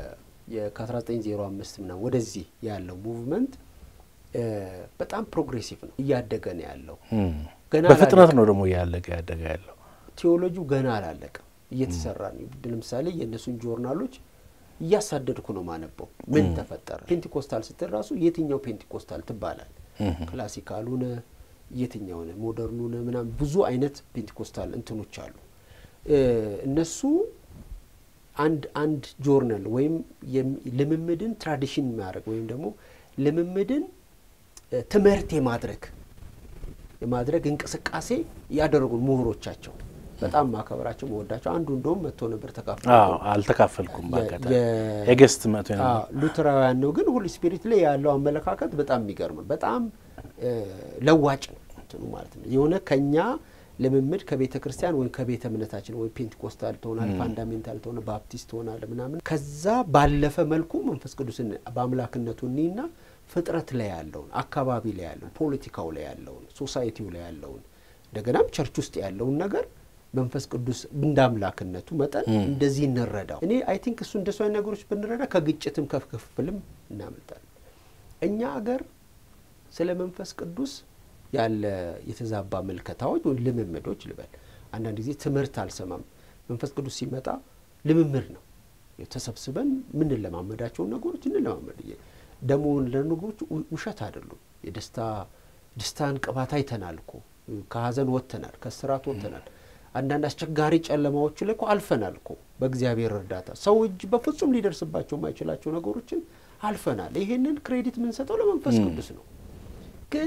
ከ1905 ምናምን ወደዚህ ያለው ሙቭመንት በጣም ፕሮግሬሲቭ ነው፣ እያደገ ነው ያለው። ገና በፍጥነት ነው ደግሞ እያለቀ ያደገ ያለው። ቴዎሎጂው ገና አላለቀም፣ እየተሰራ ነው። ለምሳሌ የእነሱን ጆርናሎች እያሳደድኩ ነው ማነበው። ምን ተፈጠረ? ፔንቴኮስታል ስትል ራሱ የትኛው ፔንቴኮስታል ትባላል። ክላሲካል ሆነ የትኛው ሆነ ሞደርን ሆነ ምናምን ብዙ አይነት ፔንቴኮስታል እንትኖች አሉ። እነሱ አንድ አንድ ጆርናል ወይም ልምምድን ትራዲሽን ማድረግ ወይም ደግሞ ልምምድን ትምህርት የማድረግ የማድረግ እንቅስቃሴ ያደረጉን ምሁሮቻቸው በጣም ማከበራቸው መወዳቸው አንዱ እንደውም መጥቶ ነበር ተካፍሎ አልተካፈልኩም። በአጋጣሚ የገስት መቶ ሉተራውያን ነው፣ ግን ሁሉ ስፒሪት ላይ ያለው አመለካከት በጣም የሚገርም ነው። በጣም ለዋጭ ነው እንትኑ ማለት ነው። የሆነ ከኛ ልምምድ ከቤተ ክርስቲያን ወይም ከቤተ እምነታችን ወይ ፔንቴኮስታል ትሆናል፣ ፋንዳሜንታል ትሆነ፣ ባፕቲስት ትሆናል ምናምን ከዛ ባለፈ መልኩ መንፈስ ቅዱስን በአምላክነቱ እኒና ፍጥረት ላይ ያለውን አካባቢ ላይ ያለውን ፖለቲካው ላይ ያለውን ሶሳይቲው ላይ ያለውን እንደገናም ቸርች ውስጥ ያለውን ነገር መንፈስ ቅዱስ እንደ አምላክነቱ መጠን እንደዚህ እንረዳው። እኔ አይ ቲንክ እሱ እንደሱ አይነት ነገሮች ብንረዳ ከግጭትም ከክፍፍልም እናመልጣለን። እኛ አገር ስለ መንፈስ ቅዱስ ያለ የተዛባ ምልከታዎች ወይም ልምምዶች ልበል፣ አንዳንድ ጊዜ ትምህርት አልሰማም። መንፈስ ቅዱስ ሲመጣ ልምምድ ነው። ተሰብስበን ምንለማመዳቸውን ነገሮች እንለማመድ ደግሞ ለነገሮች ውሸት አይደሉም። የደስታ ደስታን ቅባት አይተናል እኮ ከሀዘን ወጥተናል፣ ከስራት ወጥተናል። አንዳንድ አስቸጋሪ ጨለማዎች ላይ እኮ አልፈናል እኮ በእግዚአብሔር እርዳታ። ሰው እጅ በፍጹም ሊደርስባቸው የማይችላቸው ነገሮችን አልፈናል። ይሄንን ክሬዲት የምንሰጠው ለመንፈስ ቅዱስ ነው። ግን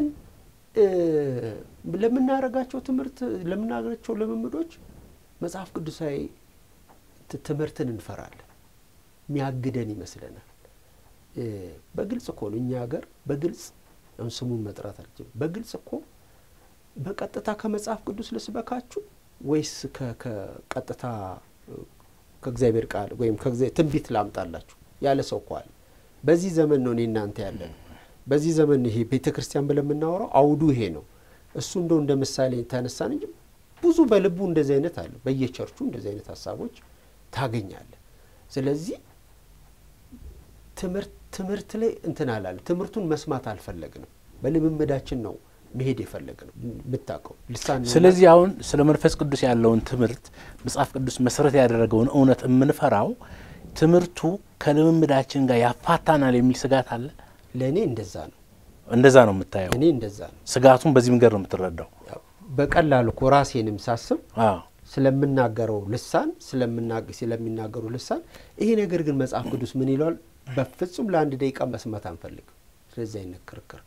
ለምናደርጋቸው ትምህርት ለምናደርጋቸው ልምምዶች መጽሐፍ ቅዱሳዊ ትምህርትን እንፈራለን። የሚያግደን ይመስለናል። በግልጽ እኮ ነው እኛ ሀገር በግልጽ ስሙን መጥራት አልችልም። በግልጽ እኮ በቀጥታ ከመጽሐፍ ቅዱስ ልስበካችሁ ወይስ ከቀጥታ ከእግዚአብሔር ቃል ወይም ትንቢት ላምጣላችሁ ያለ ሰው እኮ አለ። በዚህ ዘመን ነው እኔ እናንተ ያለ ነው። በዚህ ዘመን ይሄ ቤተ ክርስቲያን ብለን የምናወራው አውዱ ይሄ ነው። እሱ እንደው እንደ ምሳሌ ተነሳን እንጂ ብዙ በልቡ እንደዚህ አይነት አለ። በየቸርቹ እንደዚህ አይነት ሀሳቦች ታገኛለ። ስለዚህ ትምህርት ላይ እንትን አላለ። ትምህርቱን መስማት አልፈለግንም። በልምምዳችን ነው መሄድ የፈለግ ነው የምታውቀው ልሳን ስለዚህ አሁን ስለ መንፈስ ቅዱስ ያለውን ትምህርት መጽሐፍ ቅዱስ መሰረት ያደረገውን እውነት የምንፈራው ትምህርቱ ከልምምዳችን ጋር ያፋታናል የሚል ስጋት አለ። ለእኔ እንደዛ ነው። እንደዛ ነው የምታየው። እኔ እንደዛ ነው። ስጋቱን በዚህ መንገድ ነው የምትረዳው። ያው በቀላሉ እኮ ራሴንም ሳስብ አዎ ስለምናገረው ልሳን ስለምናገ- ስለሚናገሩ ልሳን ይሄ ነገር ግን መጽሐፍ ቅዱስ ምን ይለዋል? በፍጹም ለአንድ ደቂቃ መስማት አንፈልግም። ስለዚህ አይነት ክርክር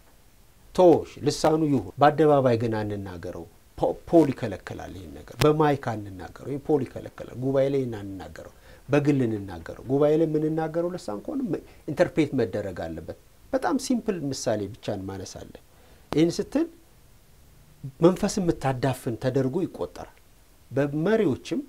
ቶሽ ልሳኑ ይሁን፣ በአደባባይ ግን አንናገረው። ፖ- ፖል ይከለክላል። ይህን ነገር በማይክ አንናገረው። ይህ ፖል ይከለክላል። ጉባኤ ላይ ይህን አንናገረው፣ በግል እንናገረው። ጉባኤ ላይ የምንናገረው ልሳን ከሆነ መ- ኢንተርፕሬት መደረግ አለበት። በጣም ሲምፕል ምሳሌ ብቻን ማነሳለን። ይህን ስትል መንፈስ የምታዳፍን ተደርጎ ይቆጠራል። በመሪዎችም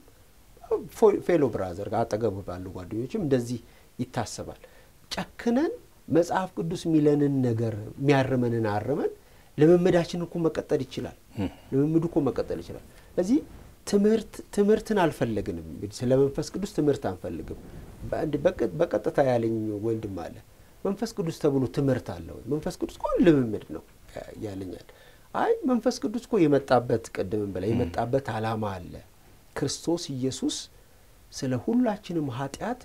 ፎ- ፌሎ ብራዘር አጠገቡ ባሉ ጓደኞችም እንደዚህ ይታሰባል። ጨክነን መጽሐፍ ቅዱስ የሚለንን ነገር የሚያርመንን አርመን ልምምዳችን እኮ መቀጠል ይችላል። ልምምዱ እኮ መቀጠል ይችላል። ስለዚህ ትምህርት ትምህርትን አልፈለግንም። እንግዲህ ስለ መንፈስ ቅዱስ ትምህርት አንፈልግም። በአንድ በቀ- በቀጥታ ያለኝ ወንድም አለ። መንፈስ ቅዱስ ተብሎ ትምህርት አለ ወይ? መንፈስ ቅዱስ እኮ ልምምድ ነው ያለኛል። አይ መንፈስ ቅዱስ እኮ የመጣበት ቅድምም በላይ የመጣበት ዓላማ አለ። ክርስቶስ ኢየሱስ ስለ ሁላችንም ኃጢአት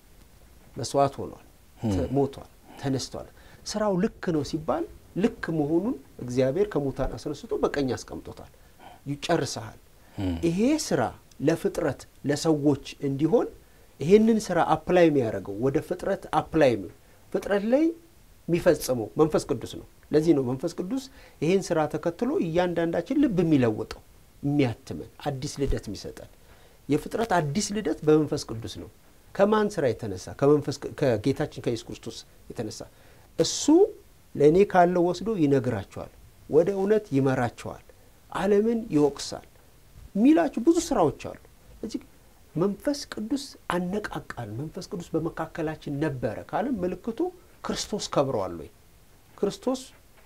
መስዋዕት ሆኗል፣ ተ- ሞቷል፣ ተነስቷል። ስራው ልክ ነው ሲባል ልክ መሆኑን እግዚአብሔር ከሙታን አስነስቶ በቀኝ አስቀምጦታል። ይጨርሰሃል። ይሄ ስራ ለፍጥረት ለሰዎች እንዲሆን ይሄንን ስራ አፕላይ የሚያደርገው ወደ ፍጥረት አፕላይ የሚ- ፍጥረት ላይ የሚፈጽመው መንፈስ ቅዱስ ነው። ለዚህ ነው መንፈስ ቅዱስ ይሄን ስራ ተከትሎ እያንዳንዳችን ልብ የሚለውጠው የሚያትመን አዲስ ልደት የሚሰጠን የፍጥረት አዲስ ልደት በመንፈስ ቅዱስ ነው። ከማን ስራ የተነሳ ከመንፈስ ከጌታችን ከኢየሱስ ክርስቶስ የተነሳ እሱ ለእኔ ካለው ወስዶ ይነግራቸዋል፣ ወደ እውነት ይመራቸዋል፣ ዓለምን ይወቅሳል የሚላቸው ብዙ ስራዎች አሉ። እዚህ መንፈስ ቅዱስ አነቃቃል። መንፈስ ቅዱስ በመካከላችን ነበረ ካለም ምልክቱ ክርስቶስ ከብረዋል ወይ ክርስቶስ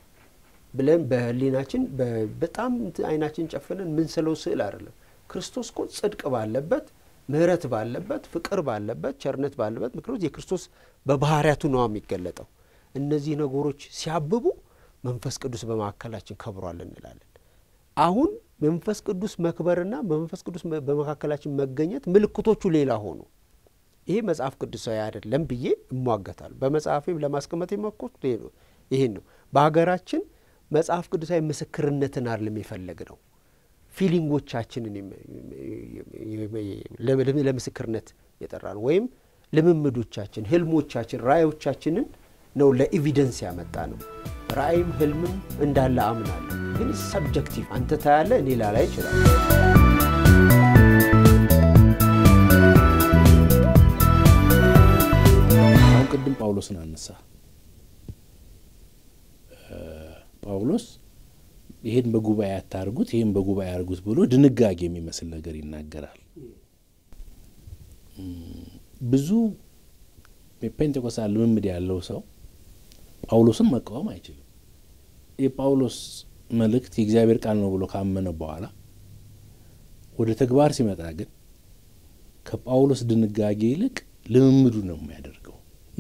ብለን በህሊናችን በ- በጣም እንትን አይናችን ጨፍነን ምንስለው ስዕል አይደለም። ክርስቶስ እኮ ጽድቅ ባለበት ምሕረት ባለበት ፍቅር ባለበት ቸርነት ባለበት ምክንያት የክርስቶስ በባህሪያቱ ነው የሚገለጠው። እነዚህ ነገሮች ሲያብቡ መንፈስ ቅዱስ በመካከላችን ከብሯል እንላለን። አሁን መንፈስ ቅዱስ መክበርና በመንፈስ ቅዱስ መ- በመካከላችን መገኘት ምልክቶቹ ሌላ ሆኑ። ይሄ መጽሐፍ ቅዱሳዊ አይደለም ብዬ እሟገታለሁ። በመጽሐፌም ለማስቀመጥ የሞከርኩት ይሄ ነው ይሄን ነው። በሀገራችን መጽሐፍ ቅዱሳዊ ምስክርነትን አይደለም የፈለግ ነው ፊሊንጎቻችንን የም- የም- ለም- ለምስክርነት የጠራ ነው። ወይም ልምምዶቻችን፣ ህልሞቻችን፣ ራእዮቻችንን ነው ለኤቪደንስ ያመጣ ነው። ራእይም ህልምም እንዳለ አምናለሁ፣ ግን ሰብጀክቲቭ አንተ ታያለ፣ እኔ ላላይ ይችላል። አሁን ቅድም ጳውሎስን አነሳ። እ ጳውሎስ ይሄን በጉባኤ አታርጉት፣ ይሄን በጉባኤ አርጉት ብሎ ድንጋጌ የሚመስል ነገር ይናገራል። እም፣ ብዙ የፔንቴኮስታል ልምምድ ያለው ሰው ጳውሎስን መቃወም አይችልም። የጳውሎስ መልእክት የእግዚአብሔር ቃል ነው ብሎ ካመነ በኋላ ወደ ተግባር ሲመጣ ግን ከጳውሎስ ድንጋጌ ይልቅ ልምምዱ ነው የሚያደርገው።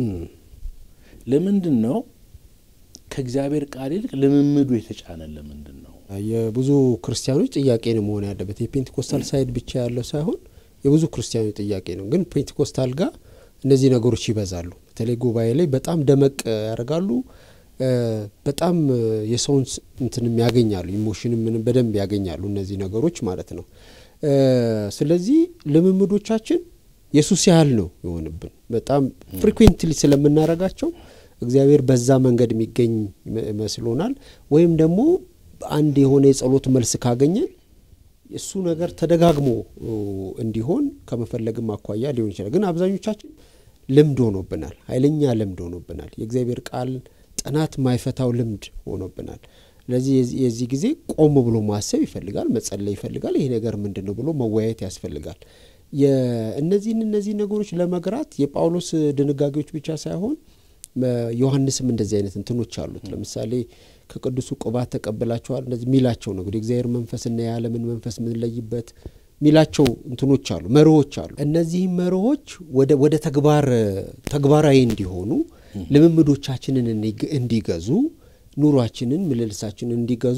ለምንድን ነው ከእግዚአብሔር ቃል ይልቅ ልምምዱ የተጫነ? ለምንድን ነው? የብዙ ክርስቲያኖች ጥያቄ ነው መሆን ያለበት። የፔንቴኮስታል ሳይድ ብቻ ያለው ሳይሆን የብዙ ክርስቲያኖች ጥያቄ ነው። ግን ፔንቴኮስታል ጋር እነዚህ ነገሮች ይበዛሉ። በተለይ ጉባኤ ላይ በጣም ደመቅ ያደርጋሉ። እ፣ በጣም የሰውን ስ- እንትንም ያገኛሉ፣ ኢሞሽንም ምንም በደንብ ያገኛሉ እነዚህ ነገሮች ማለት ነው። እ፣ ስለዚህ ልምምዶቻችን የሱስ ያህል ነው የሆንብን። በጣም ፍሪኩዌንትሊ ስለምናረጋቸው እግዚአብሔር በዛ መንገድ የሚገኝ ይመ- ይመስሎናል። ወይም ደግሞ አንድ የሆነ የጸሎት መልስ ካገኘን እሱ ነገር ተደጋግሞ ኦ፣ እንዲሆን ከመፈለግም አኳያ ሊሆን ይችላል። ግን አብዛኞቻችን ልምድ ሆኖብናል፣ ኃይለኛ ልምድ ሆኖብናል። የእግዚአብሔር ቃል ጥናት ማይፈታው ልምድ ሆኖብናል። ስለዚህ የዚህ- የዚህ ጊዜ ቆም ብሎ ማሰብ ይፈልጋል፣ መጸለይ ይፈልጋል። ይሄ ነገር ምንድን ነው ብሎ መወያየት ያስፈልጋል። የእነዚህን እነዚህ ነገሮች ለመግራት የጳውሎስ ድንጋጌዎች ብቻ ሳይሆን መ- ዮሐንስም እንደዚህ አይነት እንትኖች አሉት። ለምሳሌ ከቅዱሱ ቅባት ተቀብላችኋል እንደዚህ ሚላቸው ነው እንግዲህ እግዚአብሔር መንፈስና የዓለምን መንፈስ የምንለይበት ሚላቸው እንትኖች አሉ፣ መርሆች አሉ። እነዚህም መርሆች ወደ ወደ ተግባር ተግባራዊ እንዲሆኑ ልምምዶቻችንን እንዲገዙ ኑሯችንን ምልልሳችንን እንዲገዙ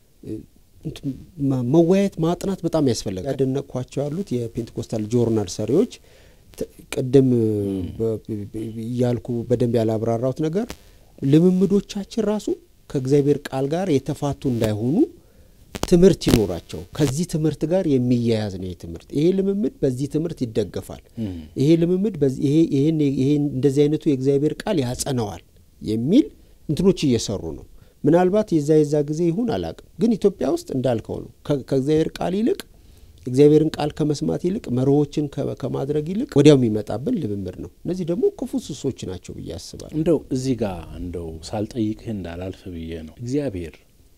መወያየት ማጥናት በጣም ያስፈልጋል። ያደነቅኳቸው ያሉት የፔንቴኮስታል ጆርናል ሰሪዎች ቅድም እያልኩ በደንብ ያላብራራሁት ነገር ልምምዶቻችን ራሱ ከእግዚአብሔር ቃል ጋር የተፋቱ እንዳይሆኑ ትምህርት ይኖራቸው። ከዚህ ትምህርት ጋር የሚያያዝ ነው ትምህርት። ይሄ ልምምድ በዚህ ትምህርት ይደገፋል። ይሄ ልምምድ ይሄ እንደዚህ አይነቱ የእግዚአብሔር ቃል ያጸነዋል የሚል እንትኖች እየሰሩ ነው። ምናልባት የዛ የዛ ጊዜ ይሁን አላቅም፣ ግን ኢትዮጵያ ውስጥ እንዳልከው ነው። ከእግዚአብሔር ቃል ይልቅ እግዚአብሔርን ቃል ከመስማት ይልቅ መርሆችን ከማድረግ ይልቅ ወዲያው የሚመጣብን ልምምድ ነው። እነዚህ ደግሞ ክፉ ሱሶች ናቸው ብዬ አስባለሁ። እንደው እዚህ ጋር እንደው ሳልጠይቅህ እንዳላልፍ ብዬ ነው። እግዚአብሔር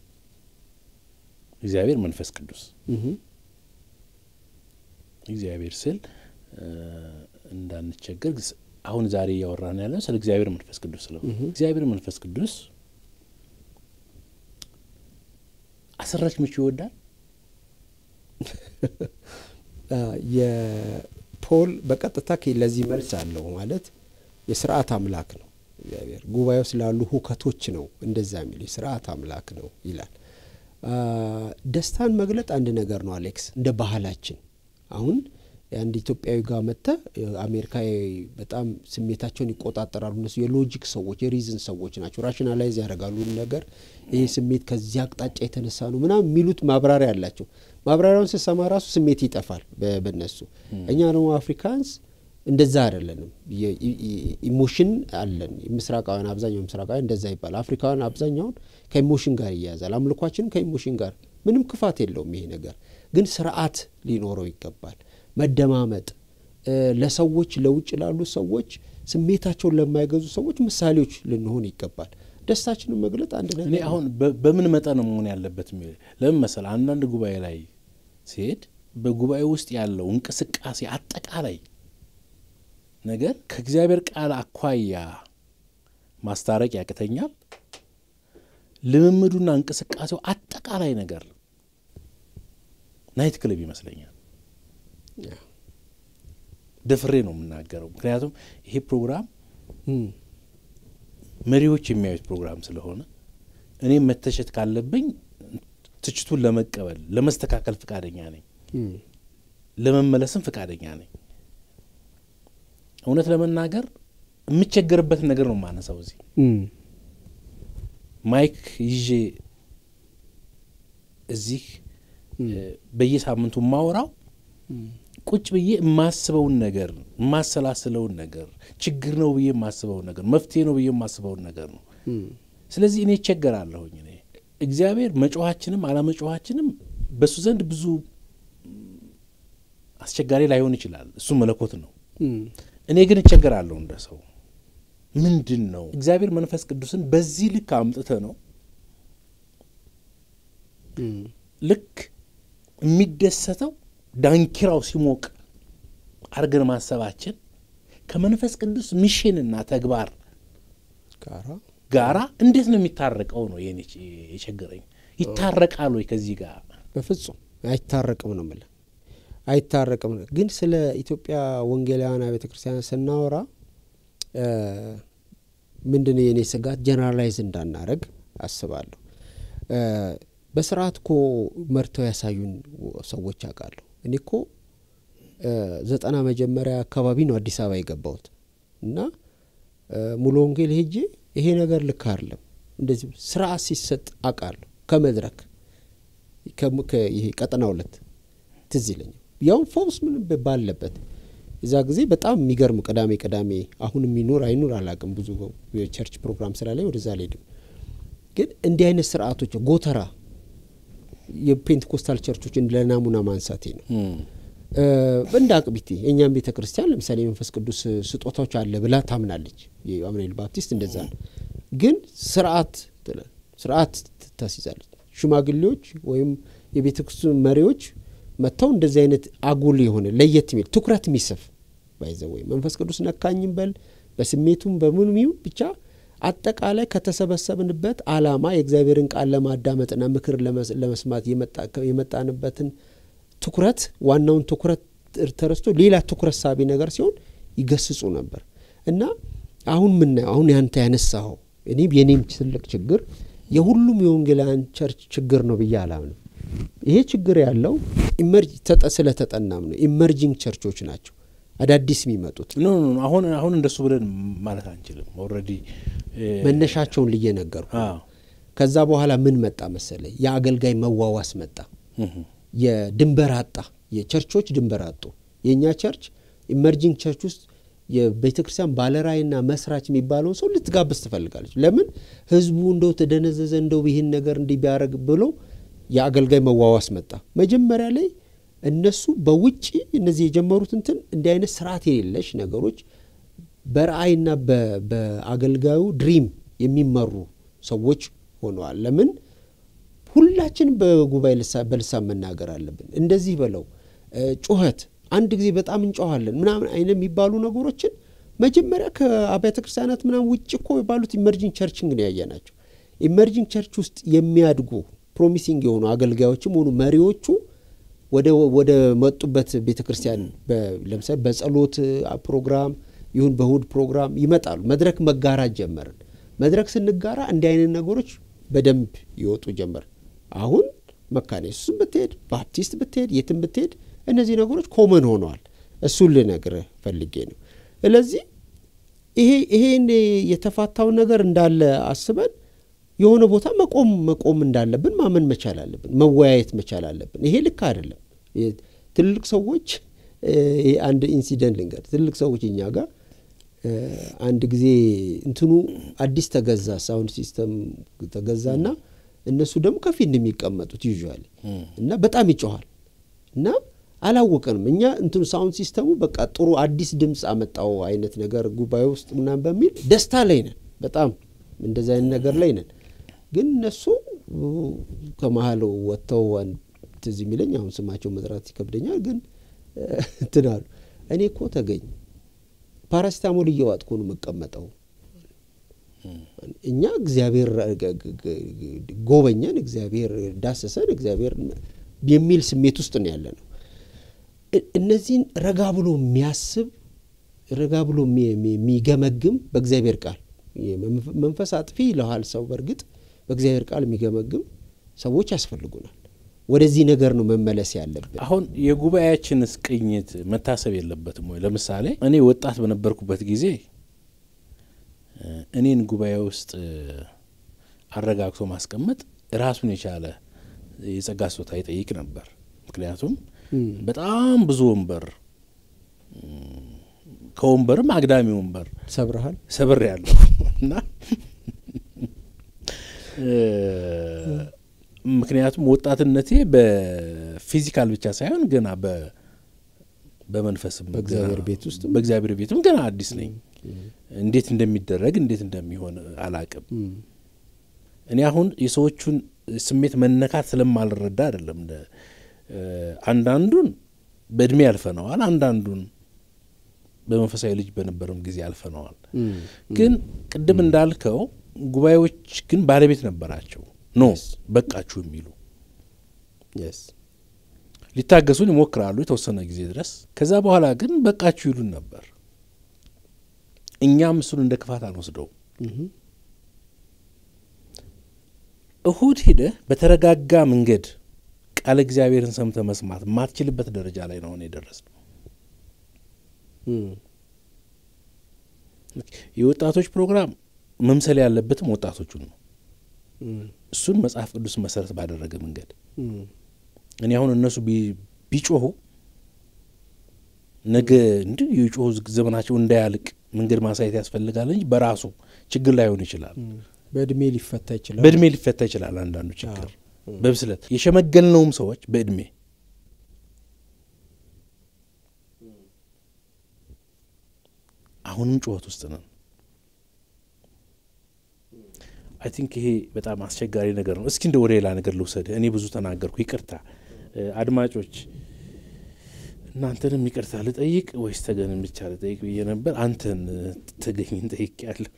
እግዚአብሔር መንፈስ ቅዱስ እግዚአብሔር ስል እንዳንቸገር አሁን ዛሬ እያወራን ያለን ስለ እግዚአብሔር መንፈስ ቅዱስ ስለሆነ እግዚአብሔር መንፈስ ቅዱስ አስራች ምቹ ይወዳል። የፖል በቀጥታ ለዚህ መልስ አለው ማለት የስርዓት አምላክ ነው እግዚአብሔር። ጉባኤው ስላሉ ሁከቶች ነው እንደዛ የሚል የስርዓት አምላክ ነው ይላል። ደስታን መግለጥ አንድ ነገር ነው አሌክስ፣ እንደ ባህላችን አሁን የአንድ ኢትዮጵያዊ ጋር መጥተህ አሜሪካዊ በጣም ስሜታቸውን ይቆጣጠራሉ። እነሱ የሎጂክ ሰዎች የሪዝን ሰዎች ናቸው። ራሽናላይዝ ያደርጋሉ ነገር ይህ ስሜት ከዚህ አቅጣጫ የተነሳ ነው ምናምን የሚሉት ማብራሪያ አላቸው። ማብራሪያውን ስሰማ ራሱ ስሜት ይጠፋል በነሱ። እኛ ደግሞ አፍሪካንስ እንደዛ አይደለንም። ኢሞሽን አለን። ምስራቃውያን አብዛኛው ምስራቃውያን እንደዛ ይባላል። አፍሪካውያን አብዛኛውን ከኢሞሽን ጋር ይያያዛል። አምልኳችንም ከኢሞሽን ጋር ምንም ክፋት የለውም። ይሄ ነገር ግን ስርዓት ሊኖረው ይገባል። መደማመጥ ለሰዎች ለውጭ ላሉ ሰዎች ስሜታቸውን ለማይገዙ ሰዎች ምሳሌዎች ልንሆን ይገባል። ደስታችንን መግለጥ አንድ ነገር እኔ አሁን በምን መጠን ነው መሆን ያለበት? ለምን መሰል አንዳንድ ጉባኤ ላይ ሲሄድ በጉባኤ ውስጥ ያለው እንቅስቃሴ አጠቃላይ ነገር ከእግዚአብሔር ቃል አኳያ ማስታረቅ ያቅተኛል። ልምምዱና እንቅስቃሴው አጠቃላይ ነገር ናይት ክለብ ይመስለኛል። ደፍሬ ነው የምናገረው። ምክንያቱም ይሄ ፕሮግራም መሪዎች የሚያዩት ፕሮግራም ስለሆነ እኔም መተቸት ካለብኝ ትችቱን ለመቀበል ለመስተካከል ፍቃደኛ ነኝ፣ ለመመለስም ፍቃደኛ ነኝ። እውነት ለመናገር የምቸገርበትን ነገር ነው የማነሳው። እዚህ ማይክ ይዤ እዚህ በየሳምንቱ የማወራው ቁጭ ብዬ የማስበውን ነገር የማሰላስለውን ነገር ችግር ነው ብዬ የማስበውን ነገር መፍትሄ ነው ብዬ የማስበውን ነገር ነው። ስለዚህ እኔ እቸገራለሁኝ። እኔ እግዚአብሔር መጮኋችንም አለመጮኋችንም በእሱ ዘንድ ብዙ አስቸጋሪ ላይሆን ይችላል። እሱ መለኮት ነው። እኔ ግን እቸገራለሁ እንደ ሰው። ምንድን ነው እግዚአብሔር መንፈስ ቅዱስን በዚህ ልክ አምጥተ ነው ልክ የሚደሰተው ዳንኪራው ሲሞቅ አድርገን ማሰባችን ከመንፈስ ቅዱስ ሚሽንና ተግባር ጋራ እንዴት ነው የሚታረቀው? ነው የኔ የቸገረኝ። ይታረቃል ወይ ከዚህ ጋር? በፍጹም አይታረቅም ነው የምልህ። አይታረቅም። ግን ስለ ኢትዮጵያ ወንጌላውያን ቤተ ክርስቲያን ስናወራ ምንድን ነው የእኔ ስጋት ጀነራላይዝ እንዳናረግ አስባለሁ። በስርዓት እኮ መርተው ያሳዩን ሰዎች አውቃለሁ። እኔ እኮ ዘጠና መጀመሪያ አካባቢ ነው አዲስ አበባ የገባሁት እና ሙሉ ወንጌል ሄጄ ይሄ ነገር ልክ አይደለም እንደዚህ ስርዓት ሲሰጥ አውቃለሁ። ከመድረክ ይሄ ቀጠና ሁለት ትዝ ይለኛል። ያው ፈውስ ምን ባለበት እዛ ጊዜ በጣም የሚገርም ቅዳሜ ቅዳሜ አሁን የሚኖር አይኑር አላውቅም። ብዙ የቸርች ፕሮግራም ስላለኝ ወደዛ አልሄድም። ግን እንዲህ አይነት ስርዓቶች ጎተራ የፔንቴኮስታል ቸርቾችን ለናሙና ማንሳቴ ነው። እንደ አቅቢቴ የእኛም ቤተ ክርስቲያን ለምሳሌ የመንፈስ ቅዱስ ስጦታዎች አለ ብላ ታምናለች። የአምኑኤል ባፕቲስት እንደዛ ነው። ግን ስርዓት ስርዓት ታስይዛለች። ሽማግሌዎች ወይም የቤተ ክርስቲያን መሪዎች መጥተው እንደዚህ አይነት አጉል የሆነ ለየት የሚል ትኩረት የሚስብ ባይዘ ወይ መንፈስ ቅዱስ ነካኝም በል በስሜቱም በምንም ይሁን ብቻ አጠቃላይ ከተሰበሰብንበት ዓላማ የእግዚአብሔርን ቃል ለማዳመጥና ምክር ለመስማት የመጣንበትን ትኩረት ዋናውን ትኩረት ተረስቶ ሌላ ትኩረት ሳቢ ነገር ሲሆን ይገስጹ ነበር እና አሁን ምናየው አሁን ያንተ ያነሳኸው እኔም የኔም ትልቅ ችግር የሁሉም የወንጌላውያን ቸርች ችግር ነው ብዬ አላምንም። ይሄ ችግር ያለው ኢመርጅ ተጠ ስለተጠናም ነው። ኢመርጂንግ ቸርቾች ናቸው አዳዲስ የሚመጡት ኖ ኖ ኖ፣ አሁን አሁን እንደሱ ብለን ማለት አንችልም። ኦልሬዲ መነሻቸውን ልየነገርኩ ከዛ በኋላ ምን መጣ መሰለ የአገልጋይ መዋዋስ መጣ። የድንበር አጣ የቸርቾች ድንበር አጡ። የእኛ ቸርች ኢመርጂንግ ቸርች ውስጥ የቤተ ክርስቲያን ባለራዕይና መስራች የሚባለውን ሰው ልትጋብዝ ትፈልጋለች። ለምን ህዝቡ እንደው ተደነዘዘ እንደው ይህን ነገር እንዲህ ቢያደርግ ብሎ የአገልጋይ መዋዋስ መጣ። መጀመሪያ ላይ እነሱ በውጭ እነዚህ የጀመሩት እንትን እንዲህ አይነት ስርዓት የሌለሽ ነገሮች በራዕይና በአገልጋዩ ድሪም የሚመሩ ሰዎች ሆነዋል። ለምን ሁላችንም በጉባኤ በልሳን መናገር አለብን። እንደዚህ በለው ጩኸት አንድ ጊዜ በጣም እንጮኋለን ምናምን አይነት የሚባሉ ነገሮችን መጀመሪያ ከአብያተ ክርስቲያናት ምናምን ውጭ እኮ የባሉት ኢመርጂንግ ቸርችንግ ነው ያየናቸው። ኢመርጂንግ ቸርች ውስጥ የሚያድጉ ፕሮሚሲንግ የሆኑ አገልጋዮችም ሆኑ መሪዎቹ ወደ መጡበት ቤተ ክርስቲያን ለምሳሌ በጸሎት ፕሮግራም ይሁን በእሁድ ፕሮግራም ይመጣሉ። መድረክ መጋራት ጀመርን። መድረክ ስንጋራ እንዲህ አይነት ነገሮች በደንብ ይወጡ ጀመር። አሁን መካነ ኢየሱስም ብትሄድ ባፕቲስት ብትሄድ የትም ብትሄድ እነዚህ ነገሮች ኮመን ሆነዋል። እሱን ልነግርህ ፈልጌ ነው። ስለዚህ ይሄ ይሄን የተፋታውን ነገር እንዳለ አስበን የሆነ ቦታ መቆም መቆም እንዳለብን ማመን መቻል አለብን። መወያየት መቻል አለብን። ይሄ ልክ አይደለም። ትልልቅ ሰዎች አንድ ኢንሲደንት ልንገር። ትልልቅ ሰዎች እኛ ጋር አንድ ጊዜ እንትኑ አዲስ ተገዛ፣ ሳውንድ ሲስተም ተገዛና እነሱ ደግሞ ከፊት እንደሚቀመጡት ዩዥዋሊ እና በጣም ይጮኋል እና አላወቀንም እኛ እንትኑ ሳውንድ ሲስተሙ በቃ ጥሩ አዲስ ድምፅ አመጣው አይነት ነገር ጉባኤ ውስጥ ምናምን በሚል ደስታ ላይ ነን። በጣም እንደዚህ አይነት ነገር ላይ ነን። ግን እነሱ ከመሀል ወጥተው ትዝ የሚለኝ አሁን ስማቸው መጥራት ይከብደኛል፣ ግን እንትን አሉ። እኔ እኮ ተገኝ ፓራሲታሞል እየዋጥኩ ነው የምቀመጠው። እኛ እግዚአብሔር ጎበኘን፣ እግዚአብሔር ዳሰሰን፣ እግዚአብሔር የሚል ስሜት ውስጥ ነው ያለ ነው። እነዚህን ረጋ ብሎ የሚያስብ ረጋ ብሎ የሚገመግም በእግዚአብሔር ቃል መንፈስ አጥፊ ይለሃል ሰው። በእርግጥ በእግዚአብሔር ቃል የሚገመግም ሰዎች ያስፈልጉናል። ወደዚህ ነገር ነው መመለስ ያለብን። አሁን የጉባኤያችንስ ቅኝት መታሰብ የለበትም ወይ? ለምሳሌ እኔ ወጣት በነበርኩበት ጊዜ እኔን ጉባኤ ውስጥ አረጋግቶ ማስቀመጥ ራሱን የቻለ የጸጋ ስጦታ ይጠይቅ ነበር። ምክንያቱም በጣም ብዙ ወንበር ከወንበርም አግዳሚ ወንበር ሰብረሃል ሰብር ያለው እና ምክንያቱም ወጣትነቴ በፊዚካል ብቻ ሳይሆን ገና በመንፈስም በእግዚአብሔር ቤት ውስጥ በእግዚአብሔር ቤትም ገና አዲስ ነኝ። እንዴት እንደሚደረግ እንዴት እንደሚሆን አላቅም። እኔ አሁን የሰዎቹን ስሜት መነካት ስለማልረዳ አይደለም። አንዳንዱን በእድሜ ያልፈነዋል፣ አንዳንዱን በመንፈሳዊ ልጅ በነበረም ጊዜ ያልፈነዋል። ግን ቅድም እንዳልከው ጉባኤዎች ግን ባለቤት ነበራቸው። ኖ በቃችሁ የሚሉ ሊታገሱን ይሞክራሉ የተወሰነ ጊዜ ድረስ። ከዛ በኋላ ግን በቃችሁ ይሉን ነበር። እኛም እሱን እንደ ክፋት አንወስደውም። እሁድ ሂደህ በተረጋጋ መንገድ ቃለ እግዚአብሔርን ሰምተ መስማት የማትችልበት ደረጃ ላይ ነው የደረስነው። የወጣቶች ፕሮግራም መምሰል ያለበትም ወጣቶቹን ነው። እሱን መጽሐፍ ቅዱስ መሰረት ባደረገ መንገድ እኔ አሁን እነሱ ቢጮሁ ነገ እንዲሁ የጮሁ ዘመናቸው እንዳያልቅ መንገድ ማሳየት ያስፈልጋል እንጂ በራሱ ችግር ላይሆን ይችላል። በእድሜ ሊፈታ ይችላል። በእድሜ ሊፈታ ይችላል። አንዳንዱ ችግር በብስለት የሸመገልነውም ሰዎች በእድሜ አሁንም ጩኸት ውስጥ ነን። አይ ቲንክ ይሄ በጣም አስቸጋሪ ነገር ነው። እስኪ እንደ ወደ ሌላ ነገር ልውሰድ። እኔ ብዙ ተናገርኩ፣ ይቅርታ አድማጮች። እናንተንም ይቅርታ ልጠይቅ ወይስ ተገንን ብቻ ልጠይቅ ብዬ ነበር። አንተን ተገኝን ጠይቅ ያለሁ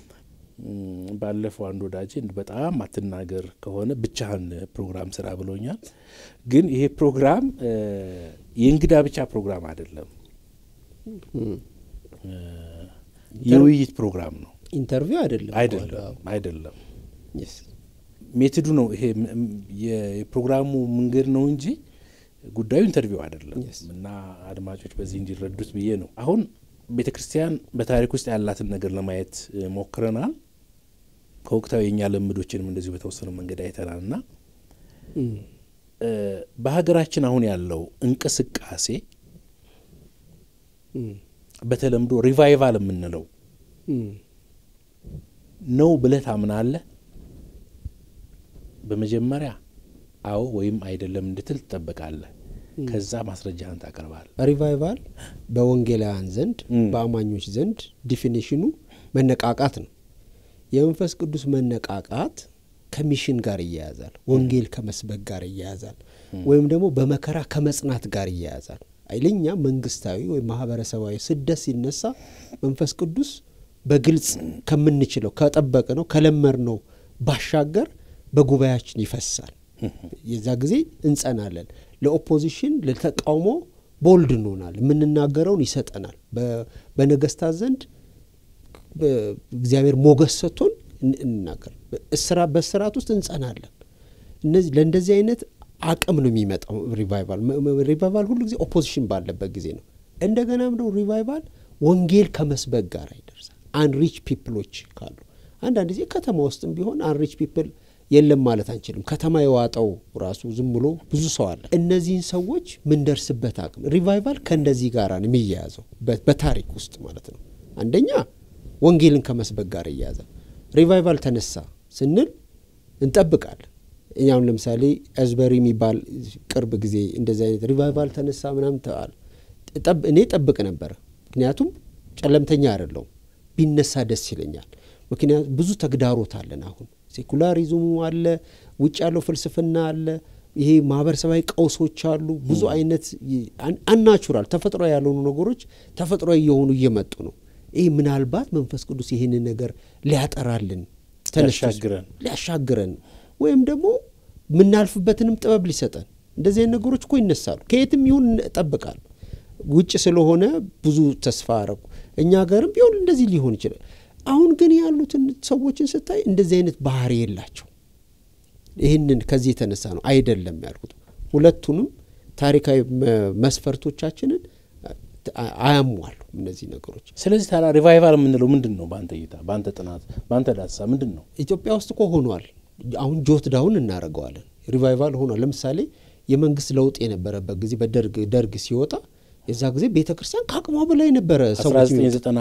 ባለፈው አንድ ወዳጄ በጣም አትናገር ከሆነ ብቻህን ፕሮግራም ስራ ብሎኛል። ግን ይሄ ፕሮግራም የእንግዳ ብቻ ፕሮግራም አይደለም። የውይይት ፕሮግራም ነው። ኢንተርቪው አይደለም አይደለም አይደለም Yes. ሜትዱ ነው ይሄ ም- ም- የፕሮግራሙ መንገድ ነው እንጂ ጉዳዩ ኢንተርቪው አይደለም። Yes. እና አድማጮች በዚህ እንዲረዱት ብዬ ነው። አሁን ቤተ ክርስቲያን በታሪክ ውስጥ ያላትን ነገር ለማየት እ, ሞክረናል። ከወቅታዊ የእኛ ልምዶችንም እንደዚሁ በተወሰነ መንገድ አይተናል እና እም፣ እ፣ በሀገራችን አሁን ያለው እንቅስቃሴ እም፣ በተለምዶ ሪቫይቫል የምንለው እም። ነው ብለህ ታምናለህ? በመጀመሪያ አዎ ወይም አይደለም እንድትል ትጠበቃለህ። ከዛ ማስረጃህን ታቀርባለህ። ሪቫይቫል በወንጌላውያን ዘንድ እም። በአማኞች ዘንድ ዲፊኒሽኑ መነቃቃት ነው። የመንፈስ ቅዱስ መነቃቃት ከሚሽን ጋር ይያያዛል። ወንጌል ከመስበክ ጋር ይያያዛል። ወይም ደግሞ በመከራ ከመጽናት ጋር ይያያዛል። ኃይለኛ መንግስታዊ ወይም ማህበረሰባዊ ስደት ሲነሳ መንፈስ ቅዱስ በግልጽ ከምንችለው ከጠበቅ ነው ከለመድ ነው ባሻገር በጉባኤያችን ይፈሳል። የዛ ጊዜ እንጸናለን። ለኦፖዚሽን ለተቃውሞ ቦልድ እንሆናል። የምንናገረውን ይሰጠናል። በ- በነገስታት ዘንድ በ- እግዚአብሔር ሞገስ ሰጥቶን እን- እንናገር እስራ በስርዓት ውስጥ እንጸናለን። እነዚህ ለእንደዚህ አይነት አቅም ነው የሚመጣው ሪቫይቫል። መ- መ- ሪቫይቫል ሁሉ ጊዜ ኦፖዚሽን ባለበት ጊዜ ነው። እንደገናም ደግሞ ሪቫይቫል ወንጌል ከመስበክ ጋር ይደርሳል። አንሪች ፒፕሎች ካሉ አንዳንድ ጊዜ ከተማ ውስጥም ቢሆን አንሪች ፒፕል የለም ማለት አንችልም። ከተማ የዋጠው ራሱ ዝም ብሎ ብዙ ሰው አለ። እነዚህን ሰዎች ምንደርስበት አቅም ሪቫይቫል ከእንደዚህ ጋር ነው የሚያያዘው በ- በታሪክ ውስጥ ማለት ነው። አንደኛ ወንጌልን ከመስበክ ጋር እያያዛል። ሪቫይቫል ተነሳ ስንል እንጠብቃለን። እኛም ለምሳሌ አዝበሪ የሚባል ቅርብ ጊዜ እንደዚህ አይነት ሪቫይቫል ተነሳ ምናምን ተባለ። ጠብ- እኔ ጠብቅ ነበረ። ምክንያቱም ጨለምተኛ አይደለሁም። ቢነሳ ደስ ይለኛል። ምክንያቱም ብዙ ተግዳሮት አለን። አሁን ሴኩላሪዝሙ አለ፣ ውጭ ያለው ፍልስፍና አለ፣ ይሄ ማህበረሰባዊ ቀውሶች አሉ። ብዙ አይነት አናቹራል ተፈጥሮ ያልሆኑ ነገሮች ተፈጥሯዊ እየሆኑ እየመጡ ነው። ይህ ምናልባት መንፈስ ቅዱስ ይህንን ነገር ሊያጠራልን ተነስቶ ሊያሻግረን ሊያሻግረን ወይም ደግሞ የምናልፍበትንም ጥበብ ሊሰጠን እንደዚህ አይነት ነገሮች እኮ ይነሳሉ። ከየትም ይሁን እጠብቃለሁ። ውጭ ስለሆነ ብዙ ተስፋ አረጉ። እኛ ሀገርም ቢሆን እንደዚህ ሊሆን ይችላል። አሁን ግን ያሉትን ሰዎችን ስታይ እንደዚህ አይነት ባህሪ የላቸው። ይህንን ከዚህ የተነሳ ነው አይደለም ያልኩት። ሁለቱንም ታሪካዊ መ- መስፈርቶቻችንን አ- አያሟሉ እነዚህ ነገሮች። ስለዚህ ታዲያ ሪቫይቫል የምንለው ምንድን ነው? በአንተ እይታ፣ በአንተ ጥናት፣ በአንተ ዳሰሳ ምንድን ነው? ኢትዮጵያ ውስጥ እኮ ሆኗል። አሁን ጆት ዳውን እናደርገዋለን። ሪቫይቫል ሆኗል። ለምሳሌ የመንግስት ለውጥ የነበረበት ጊዜ በደርግ ደርግ ሲወጣ የዛ ጊዜ ቤተ ክርስቲያን ከአቅሟ በላይ ነበረ። ሰዎች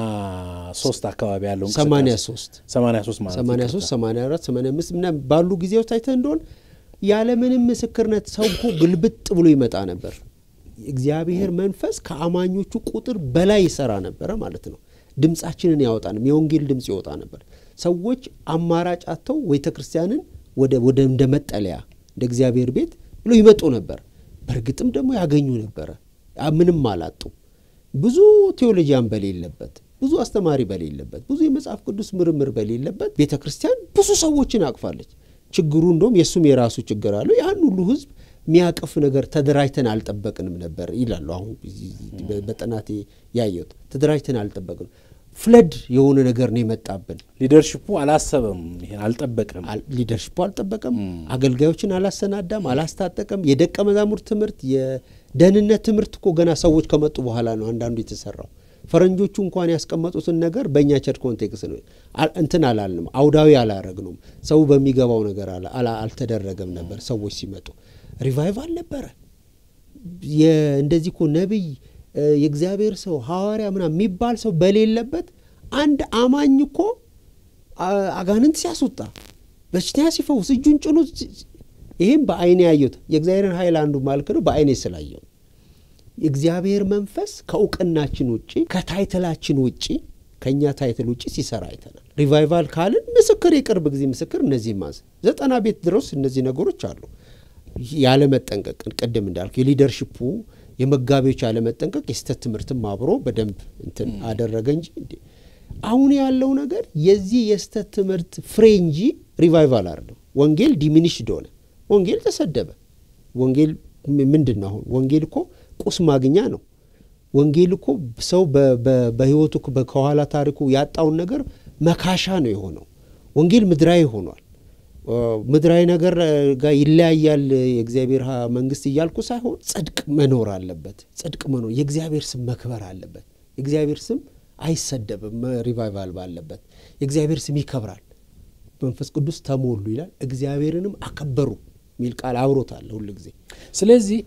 1993 አካባቢ ያለው 83 83 ማለት 83 84 85 ምናምን ባሉ ጊዜዎች አይተህ እንደሆን ያለምንም ምስክርነት ሰው እኮ ግልብጥ ብሎ ይመጣ ነበር። እግዚአብሔር መንፈስ ከአማኞቹ ቁጥር በላይ ይሰራ ነበረ ማለት ነው። ድምፃችንን ያወጣንም የወንጌል ድምፅ ይወጣ ነበር። ሰዎች አማራጭ አጥተው ቤተ ክርስቲያንን ወደ ወደ እንደ መጠለያ እንደ እግዚአብሔር ቤት ብሎ ይመጡ ነበር። በእርግጥም ደግሞ ያገኙ ነበረ። አ- ምንም አላጡም። ብዙ ቴዎሎጂያን በሌለበት ብዙ አስተማሪ በሌለበት ብዙ የመጽሐፍ ቅዱስ ምርምር በሌለበት ቤተ ክርስቲያን ብዙ ሰዎችን አቅፋለች። ችግሩ እንደውም የእሱም የራሱ ችግር አለው። ያን ሁሉ ህዝብ የሚያቅፍ ነገር ተደራጅተን አልጠበቅንም ነበር ይላሉ። አሁን በ- በጥናቴ ያየሁት ተደራጅተን አልጠበቅንም። ፍለድ የሆነ ነገር ነው የመጣብን። ሊደርሽፑ አላሰበም፣ ይሄን አልጠበቅም። አል- ሊደርሽፑ አልጠበቀም። አገልጋዮችን አላሰናዳም፣ አላስታጠቀም። የደቀ መዛሙርት ትምህርት፣ የደህንነት ትምህርት እኮ ገና ሰዎች ከመጡ በኋላ ነው አንዳንዱ የተሰራው። ፈረንጆቹ እንኳን ያስቀመጡትን ነገር በእኛ ቸርች ኮንቴክስት ነው አ- እንትን አላልንም፣ አውዳዊ አላረግነውም። ሰው በሚገባው ነገር አላ- አላ- አልተደረገም ነበር። ሰዎች ሲመጡ ሪቫይቫል ነበረ። የ- እንደዚህ እኮ ነቢይ እ፣ የእግዚአብሔር ሰው ሐዋርያ ምናምን የሚባል ሰው በሌለበት አንድ አማኝ እኮ አ- አጋንንት ሲያስወጣ በሽተኛ ሲፈውስ እጁን ጭኖ ሲ- ይህም በአይኔ ያየሁት የእግዚአብሔርን ኃይል አንዱ ማልክ ነው። በአይኔ ስላየው የእግዚአብሔር መንፈስ ከእውቅናችን ውጭ ከታይትላችን ውጭ ከእኛ ታይትል ውጭ ሲሰራ አይተናል። ሪቫይቫል ካልን ምስክር የቅርብ ጊዜ ምስክር እነዚህ ማዝ ዘጠና ቤት ድረስ እነዚህ ነገሮች አሉ። ያለመጠንቀቅ ቅድም እንዳልኩ የሊደርሽፑ የመጋቢዎች ያለመጠንቀቅ የስተት ትምህርትም አብሮ በደንብ እንትን አደረገ እንጂ እንዴ አሁን ያለው ነገር የዚህ የስተት ትምህርት ፍሬ እንጂ ሪቫይቫል አይደለም። ወንጌል ዲሚኒሽድ ሆነ። ወንጌል ተሰደበ። ወንጌል ም- ምንድን ነው? አሁን ወንጌል እኮ ቁስ ማግኛ ነው። ወንጌል እኮ ሰው በህይወቱ ከኋላ ታሪኩ ያጣውን ነገር መካሻ ነው የሆነው። ወንጌል ምድራዊ ሆኗል። ምድራዊ ነገር ጋር ይለያያል የእግዚአብሔር መንግስት እያልኩ ሳይሆን ጽድቅ መኖር አለበት። ጽድቅ መኖር የእግዚአብሔር ስም መክበር አለበት። የእግዚአብሔር ስም አይሰደብም። ሪቫይቫል ባለበት የእግዚአብሔር ስም ይከብራል። መንፈስ ቅዱስ ተሞሉ ይላል። እግዚአብሔርንም አከበሩ የሚል ቃል አብሮታል ሁሉ ጊዜ። ስለዚህ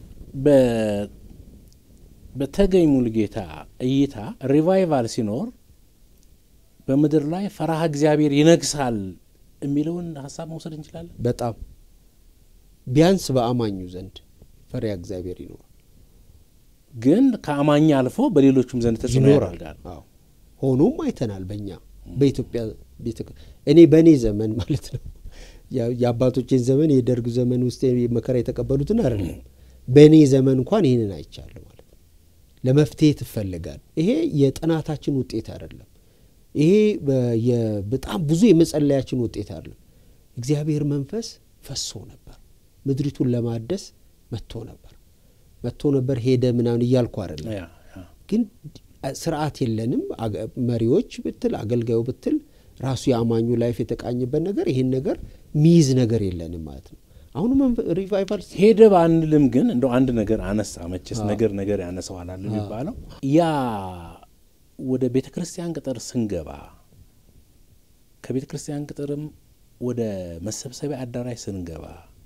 በተገኝ ሙሉጌታ እይታ ሪቫይቫል ሲኖር በምድር ላይ ፈራሃ እግዚአብሔር ይነግሳል የሚለውን ሀሳብ መውሰድ እንችላለን። በጣም ቢያንስ በአማኙ ዘንድ ፈሪያ እግዚአብሔር ይኖራል። ግን ከአማኝ አልፎ በሌሎቹም ዘንድ ተጽዕኖ ይኖራል። ያደርጋል። አዎ ሆኖም አይተናል። በእኛ በኢትዮጵያ ቤተ እኔ በእኔ ዘመን ማለት ነው የአባቶቼን ዘመን የደርግ ዘመን ውስጥ መከራ የተቀበሉትን አይደለም። በእኔ ዘመን እንኳን ይህንን አይቻለሁ ማለት ነው። ለመፍትሄ ትፈልጋል። ይሄ የጥናታችን ውጤት አይደለም። ይሄ በጣም ብዙ የመጸለያችን ውጤት አይደለም። እግዚአብሔር መንፈስ ፈሶ ነበር። ምድሪቱን ለማደስ መጥቶ ነበር መጥቶ ነበር ሄደ ምናምን እያልኩ አይደለም። ያ ያ ግን ስርዓት የለንም። መሪዎች ብትል አገልጋዩ ብትል ራሱ የአማኙ ላይፍ የተቃኝበት ነገር ይህን ነገር ሚይዝ ነገር የለንም ማለት ነው። አሁንም ሪቫይቫል ሄደ ባንልም ግን እንደው አንድ ነገር አነሳ መቼስ ነገር ነገር ያነሰዋል አለ የሚባለው ያ ወደ ቤተ ክርስቲያን ቅጥር ስንገባ ከቤተ ክርስቲያን ቅጥርም ወደ መሰብሰቢያ አዳራሽ ስንገባ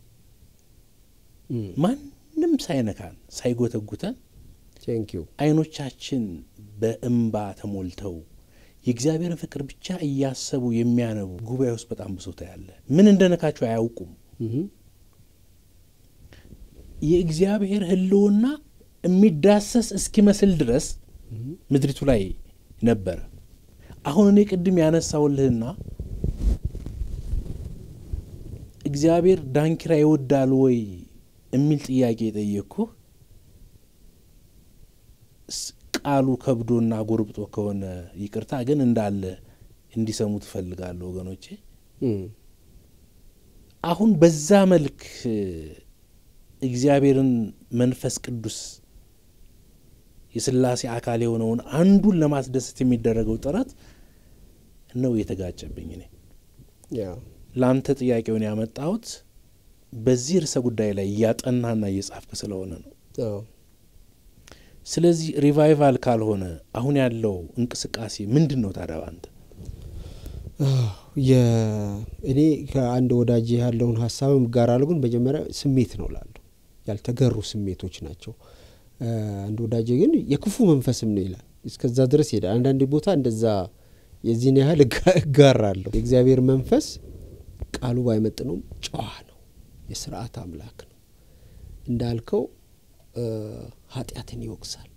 ማንም ሳይነካን ሳይጎተጉተን ቴንኪዩ አይኖቻችን በእንባ ተሞልተው የእግዚአብሔርን ፍቅር ብቻ እያሰቡ የሚያነቡ ጉባኤ ውስጥ በጣም ብሶታ ያለ ምን እንደነካቸው አያውቁም። የእግዚአብሔር ሕልውና የሚዳሰስ እስኪመስል ድረስ ምድሪቱ ላይ ነበረ። አሁን እኔ ቅድም ያነሳውልህና እግዚአብሔር ዳንኪራ ይወዳል ወይ የሚል ጥያቄ የጠየቅኩህ ስ- ቃሉ ከብዶና ጎርብጦ ከሆነ ይቅርታ፣ ግን እንዳለ እንዲሰሙ ትፈልጋለሁ ወገኖቼ። አሁን በዛ መልክ እግዚአብሔርን መንፈስ ቅዱስ የሥላሴ አካል የሆነውን አንዱን ለማስደሰት የሚደረገው ጥረት ነው የተጋጨብኝ። እኔ ለአንተ ጥያቄውን ያመጣሁት በዚህ ርዕሰ ጉዳይ ላይ እያጠናና እየጻፍክ ስለሆነ ነው። ስለዚህ ሪቫይቫል ካልሆነ አሁን ያለው እንቅስቃሴ ምንድን ነው ታዲያ? አንተ እኔ ከአንድ ወዳጅ ያለውን ሀሳብ እጋራለሁ፣ ግን መጀመሪያ ስሜት ነው ላለሁ ያልተገሩ ስሜቶች ናቸው። አንድ ወዳጅ ግን የክፉ መንፈስም ነው ይላል። እስከዛ ድረስ ሄዳል። አንዳንድ ቦታ እንደዛ የዚህን ያህል እጋራለሁ። የእግዚአብሔር መንፈስ ቃሉ ባይመጥነውም ጨዋ ነው፣ የስርዓት አምላክ ነው እንዳልከው ኃጢአትን ይወቅሳል።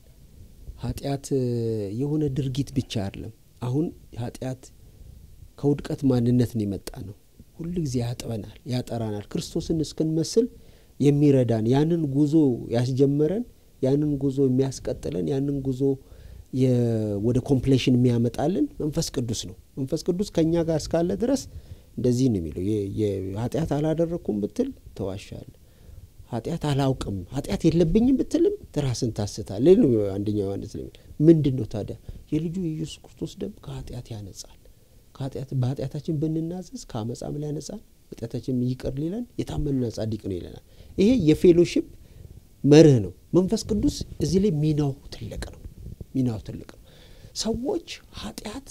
ኃጢአት የሆነ ድርጊት ብቻ አይደለም። አሁን ኃጢአት ከውድቀት ማንነትን የመጣ ነው። ሁል ጊዜ ያጥበናል፣ ያጠራናል። ክርስቶስን እስክንመስል የሚረዳን ያንን ጉዞ ያስጀመረን ያንን ጉዞ የሚያስቀጥለን ያንን ጉዞ ወደ ኮምፕሌሽን የሚያመጣልን መንፈስ ቅዱስ ነው። መንፈስ ቅዱስ ከእኛ ጋር እስካለ ድረስ እንደዚህ ነው የሚለው ኃጢአት አላደረግኩም ብትል ተዋሻለ ኃጢአት አላውቅም ኃጢአት የለብኝም ብትልም ራስን ታስታለህ ነው አንደኛ ዮሐንስ ላይ ምንድን ነው ታዲያ የልጁ የኢየሱስ ክርስቶስ ደም ከኃጢአት ያነጻል ከኃጢአት በኃጢአታችን ብንናዘዝ ከአመፃም ላይ ያነጻል ኃጢአታችን ይቅር ሊለን የታመኑና ጻድቅ ነው ይለናል ይሄ የፌሎሺፕ መርህ ነው መንፈስ ቅዱስ እዚህ ላይ ሚናው ትልቅ ነው ሚናው ትልቅ ነው ሰዎች ኃጢአት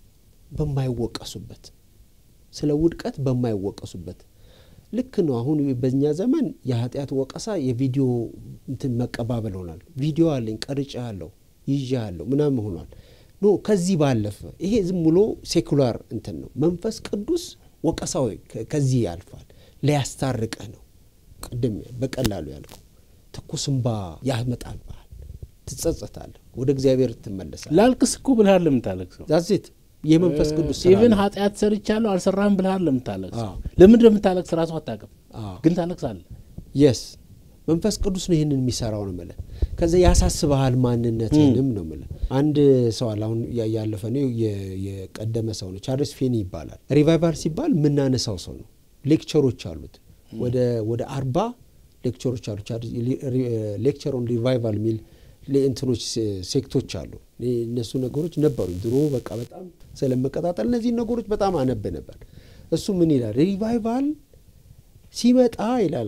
በማይወቀሱበት ስለ ውድቀት በማይወቀሱበት ልክ ነው። አሁን በእኛ ዘመን የኃጢአት ወቀሳ የቪዲዮ እንትን መቀባበል ሆኗል። ቪዲዮ አለኝ ቀርጫ አለው ይዣ አለው ምናምን ሆኗል። ኖ ከዚህ ባለፈ ይሄ ዝም ብሎ ሴኩላር እንትን ነው። መንፈስ ቅዱስ ወቀሳው ከዚህ ያልፋል። ሊያስታርቅህ ነው። ቅድም በቀላሉ ያልከው ትኩስ እንባ ያመጣብሃል። ትጸጸታለህ፣ ወደ እግዚአብሔር ትመለሳለህ። ላልቅስ እኮ ብልሃል ለምታለቅሰው ዛዜት የመንፈስ ቅዱስ ስራ ኢቭን ነው። ኃጢአት ሰርቻለሁ አልሰራም ብልሃል ለምታለቅሰው አዎ። ለምን እንደምታለቅስ ራሱ አታውቅም፣ አዎ። ግን ታለቅሳለህ። የስ መንፈስ ቅዱስ ነው ይህንን የሚሰራው ነው የምልህ። ከዚያ ያሳስበሃል ማንነትህንም ነው የምልህ። አንድ ሰው አለ አሁን ያ- ያለፈ ነው የ- የቀደመ ሰው ነው ቻርልስ ፊኒ ይባላል። ሪቫይቫል ሲባል የምናነሳው ሰው ነው። ሌክቸሮች አሉት ወደ ወደ አርባ ሌክቸሮች አሉ። ሌክቸር ኦን ሪቫይቫል የሚል እንትኖች ሴክቶች አሉ። እነሱ ነገሮች ነበሩ ድሮ በቃ በጣም ስለመቀጣጠል እነዚህን ነገሮች በጣም አነብ ነበር። እሱ ምን ይላል ሪቫይቫል ሲመጣ ይላል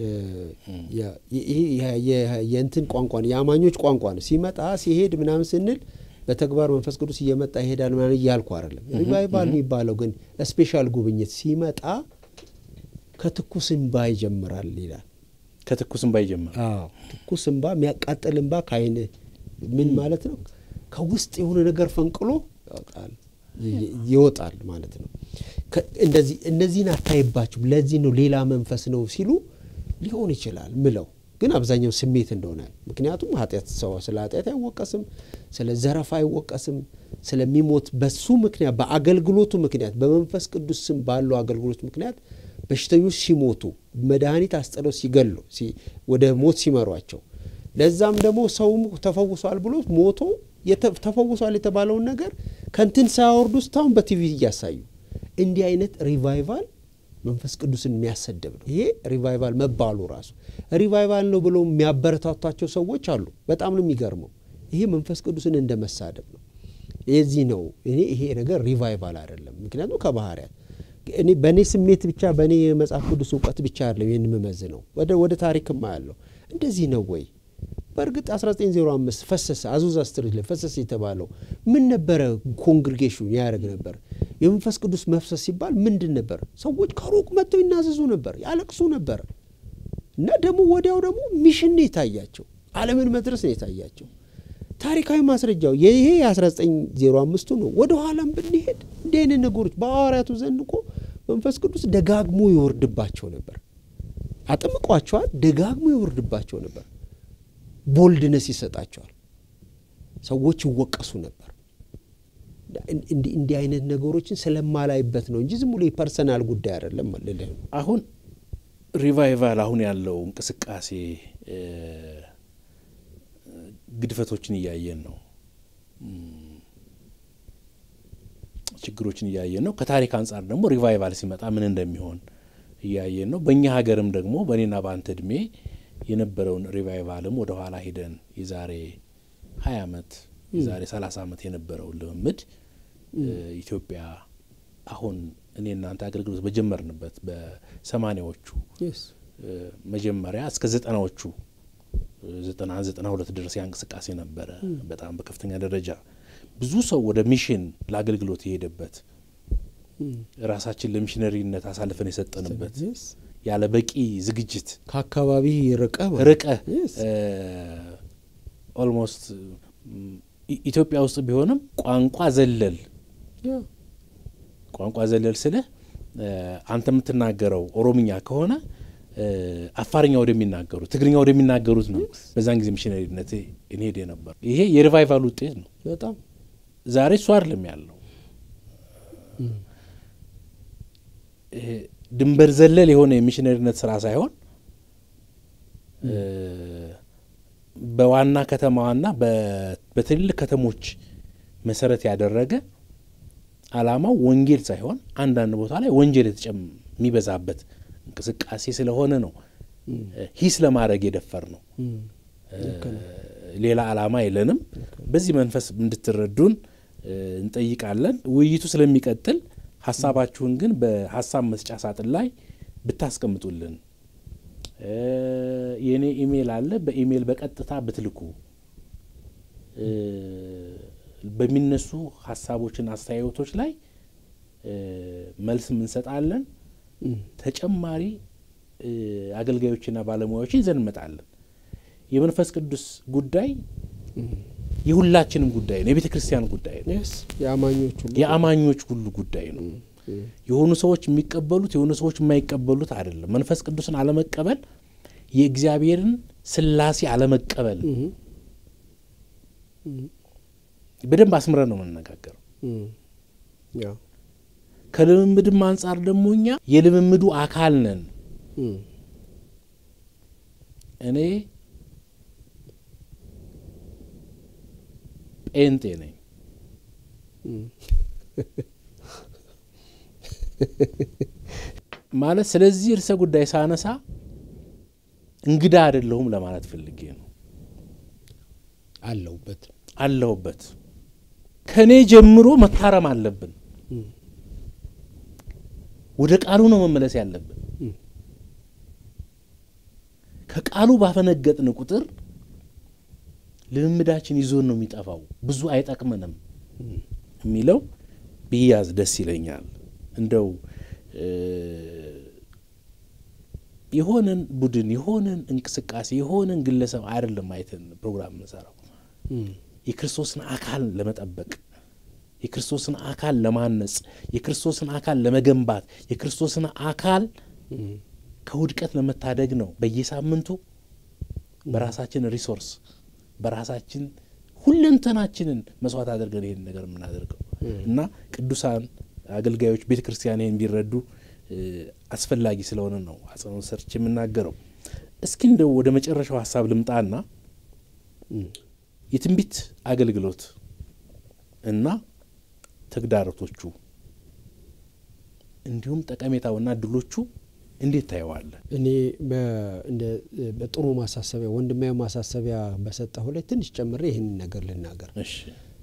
የእንትን ቋንቋ ነው የአማኞች ቋንቋ ነው። ሲመጣ ሲሄድ ምናምን ስንል በተግባር መንፈስ ቅዱስ እየመጣ ይሄዳል ምናምን እያልኩ አይደለም። ሪቫይቫል የሚባለው ግን ስፔሻል ጉብኝት ሲመጣ ከትኩስ እንባ ይጀምራል ይላል። ከትኩስ እንባ ይጀምራል። ትኩስ እንባ፣ የሚያቃጥል እንባ ከአይን ምን ማለት ነው? ከውስጥ የሆነ ነገር ፈንቅሎ ያወጣል ይወጣል ማለት ነው። እንደዚህ እነዚህን አታይባችሁም፣ ለዚህ ነው ሌላ መንፈስ ነው ሲሉ ሊሆን ይችላል ምለው ግን አብዛኛው ስሜት እንደሆነ ምክንያቱም ኃጢአት ሰው ስለ ኃጢአት አይወቀስም፣ ስለ ዘረፋ አይወቀስም። ስለሚሞት በሱ ምክንያት በአገልግሎቱ ምክንያት በመንፈስ ቅዱስ ስም ባለው አገልግሎት ምክንያት በሽተኞች ሲሞቱ መድኃኒት አስጥለው ሲገሉ ወደ ሞት ሲመሯቸው ለዛም ደግሞ ሰውም ተፈውሷል ብሎ ሞቶ ተፈውሷል የተባለውን ነገር ከንትን ሳያወርዱ እስካሁን በቲቪ እያሳዩ እንዲህ አይነት ሪቫይቫል መንፈስ ቅዱስን የሚያሰድብ ነው። ይሄ ሪቫይቫል መባሉ ራሱ ሪቫይቫል ነው ብለው የሚያበረታቷቸው ሰዎች አሉ። በጣም ነው የሚገርመው። ይሄ መንፈስ ቅዱስን እንደ መሳደብ ነው። የዚህ ነው እኔ ይሄ ነገር ሪቫይቫል አይደለም። ምክንያቱም ከባህርያት እኔ በእኔ ስሜት ብቻ በእኔ የመጽሐፍ ቅዱስ እውቀት ብቻ አይደለም ይህን የምመዝነው ወደ ወደ ታሪክም አያለሁ። እንደዚህ ነው ወይ? በእርግጥ 1905 ፈሰሰ አዙዛ ስትሪት ላይ ፈሰሰ የተባለው ምን ነበረ? ኮንግሪጌሽን ያደርግ ነበር። የመንፈስ ቅዱስ መፍሰስ ሲባል ምንድን ነበር? ሰዎች ከሩቅ መጥተው ይናዘዙ ነበር፣ ያለቅሱ ነበር። እና ደግሞ ወዲያው ደግሞ ሚሽን ነው የታያቸው፣ ዓለምን መድረስ ነው የታያቸው። ታሪካዊ ማስረጃው ይሄ የ1905ቱ ነው። ወደ ኋላም ብንሄድ እንዲህ አይነት ነገሮች በሐዋርያቱ ዘንድ እኮ መንፈስ ቅዱስ ደጋግሞ ይወርድባቸው ነበር። አጥምቋቸዋል፣ ደጋግሞ ይወርድባቸው ነበር። ቦልድነስ ይሰጣቸዋል። ሰዎች ይወቀሱ ነበር። እንዲህ አይነት ነገሮችን ስለማላይበት ነው እንጂ ዝም ብሎ የፐርሰናል ጉዳይ አይደለም ልልህ ነው። አሁን ሪቫይቫል አሁን ያለው እንቅስቃሴ ግድፈቶችን እያየን ነው። ችግሮችን እያየን ነው። ከታሪክ አንጻር ደግሞ ሪቫይቫል ሲመጣ ምን እንደሚሆን እያየን ነው። በእኛ ሀገርም ደግሞ በእኔና በአንተ እድሜ የነበረውን ሪቫይቫልም ወደ ኋላ ሂደን የዛሬ ሀያ ዓመት የዛሬ ሰላሳ ዓመት የነበረውን ልምምድ ኢትዮጵያ አሁን እኔ እናንተ አገልግሎት በጀመርንበት በሰማኒያዎቹ መጀመሪያ እስከ ዘጠናዎቹ ዘጠና ዘጠና ሁለት ድረስ ያ እንቅስቃሴ ነበረ። በጣም በከፍተኛ ደረጃ ብዙ ሰው ወደ ሚሽን ለአገልግሎት የሄደበት ራሳችን ለሚሽነሪነት አሳልፈን የሰጠንበት ያለ በቂ ዝግጅት ከአካባቢ ርቀ ርቀ ኦልሞስት ኢትዮጵያ ውስጥ ቢሆንም ቋንቋ ዘለል ቋንቋ ዘለል ስልህ አንተ የምትናገረው ኦሮምኛ ከሆነ አፋርኛ ወደሚናገሩት ትግርኛ ወደሚናገሩት ነው በዛን ጊዜ ሚሽነሪነት እንሄድ የነበር። ይሄ የሪቫይቫል ውጤት ነው። በጣም ዛሬ እሱ አይደለም ያለው ድንበር ዘለል የሆነ የሚሽነሪነት ስራ ሳይሆን በዋና ከተማዋና በትልልቅ ከተሞች መሰረት ያደረገ ዓላማው ወንጌል ሳይሆን አንዳንድ ቦታ ላይ ወንጀል የሚበዛበት እንቅስቃሴ ስለሆነ ነው ሂስ ለማድረግ የደፈር ነው። ሌላ ዓላማ የለንም። በዚህ መንፈስ እንድትረዱን እንጠይቃለን። ውይይቱ ስለሚቀጥል ሀሳባችሁን ግን በሀሳብ መስጫ ሳጥን ላይ ብታስቀምጡልን የእኔ ኢሜይል አለ። በኢሜይል በቀጥታ ብትልኩ በሚነሱ ሀሳቦችና አስተያየቶች ላይ መልስም እንሰጣለን። ተጨማሪ አገልጋዮችና ባለሙያዎችን ይዘን እንመጣለን። የመንፈስ ቅዱስ ጉዳይ የሁላችንም ጉዳይ ነው። የቤተ ክርስቲያን ጉዳይ ነው። የአማኞች ሁሉ ጉዳይ ነው። የሆኑ ሰዎች የሚቀበሉት የሆኑ ሰዎች የማይቀበሉት አይደለም። መንፈስ ቅዱስን አለመቀበል የእግዚአብሔርን ሥላሴ አለመቀበል በደንብ አስምረን ነው የምንነጋገረው። ከልምምድም አንጻር ደግሞ እኛ የልምምዱ አካል ነን። እኔ ጴንጤ ነኝ። ማለት ስለዚህ ርዕሰ ጉዳይ ሳነሳ እንግዳ አይደለሁም ለማለት ፈልጌ ነው። አለውበት አለሁበት። ከእኔ ጀምሮ መታረም አለብን። ወደ ቃሉ ነው መመለስ ያለብን። ከቃሉ ባፈነገጥን ቁጥር ልምምዳችን ይዞን ነው የሚጠፋው፣ ብዙ አይጠቅመንም የሚለው ቢያዝ ደስ ይለኛል። እንደው የሆነን ቡድን የሆነን እንቅስቃሴ የሆነን ግለሰብ አይደለም አይተን ፕሮግራም የምንሰራው የክርስቶስን አካል ለመጠበቅ የክርስቶስን አካል ለማነጽ የክርስቶስን አካል ለመገንባት የክርስቶስን አካል ከውድቀት ለመታደግ ነው። በየሳምንቱ በራሳችን ሪሶርስ በራሳችን ሁለንተናችንን መስዋዕት አድርገን ይሄን ነገር የምናደርገው እና ቅዱሳን አገልጋዮች ቤተ ክርስቲያን ይህን ቢረዱ አስፈላጊ ስለሆነ ነው አጽንኦት ሰርች የምናገረው። እስኪ እንደው ወደ መጨረሻው ሀሳብ ልምጣና የትንቢት አገልግሎት እና ተግዳሮቶቹ እንዲሁም ጠቀሜታውና ድሎቹ እንዴት ታየዋለህ? እኔ በጥሩ ማሳሰቢያ ወንድማዊ ማሳሰቢያ በሰጠሁ ላይ ትንሽ ጨምሬ ይህንን ነገር ልናገር። እሺ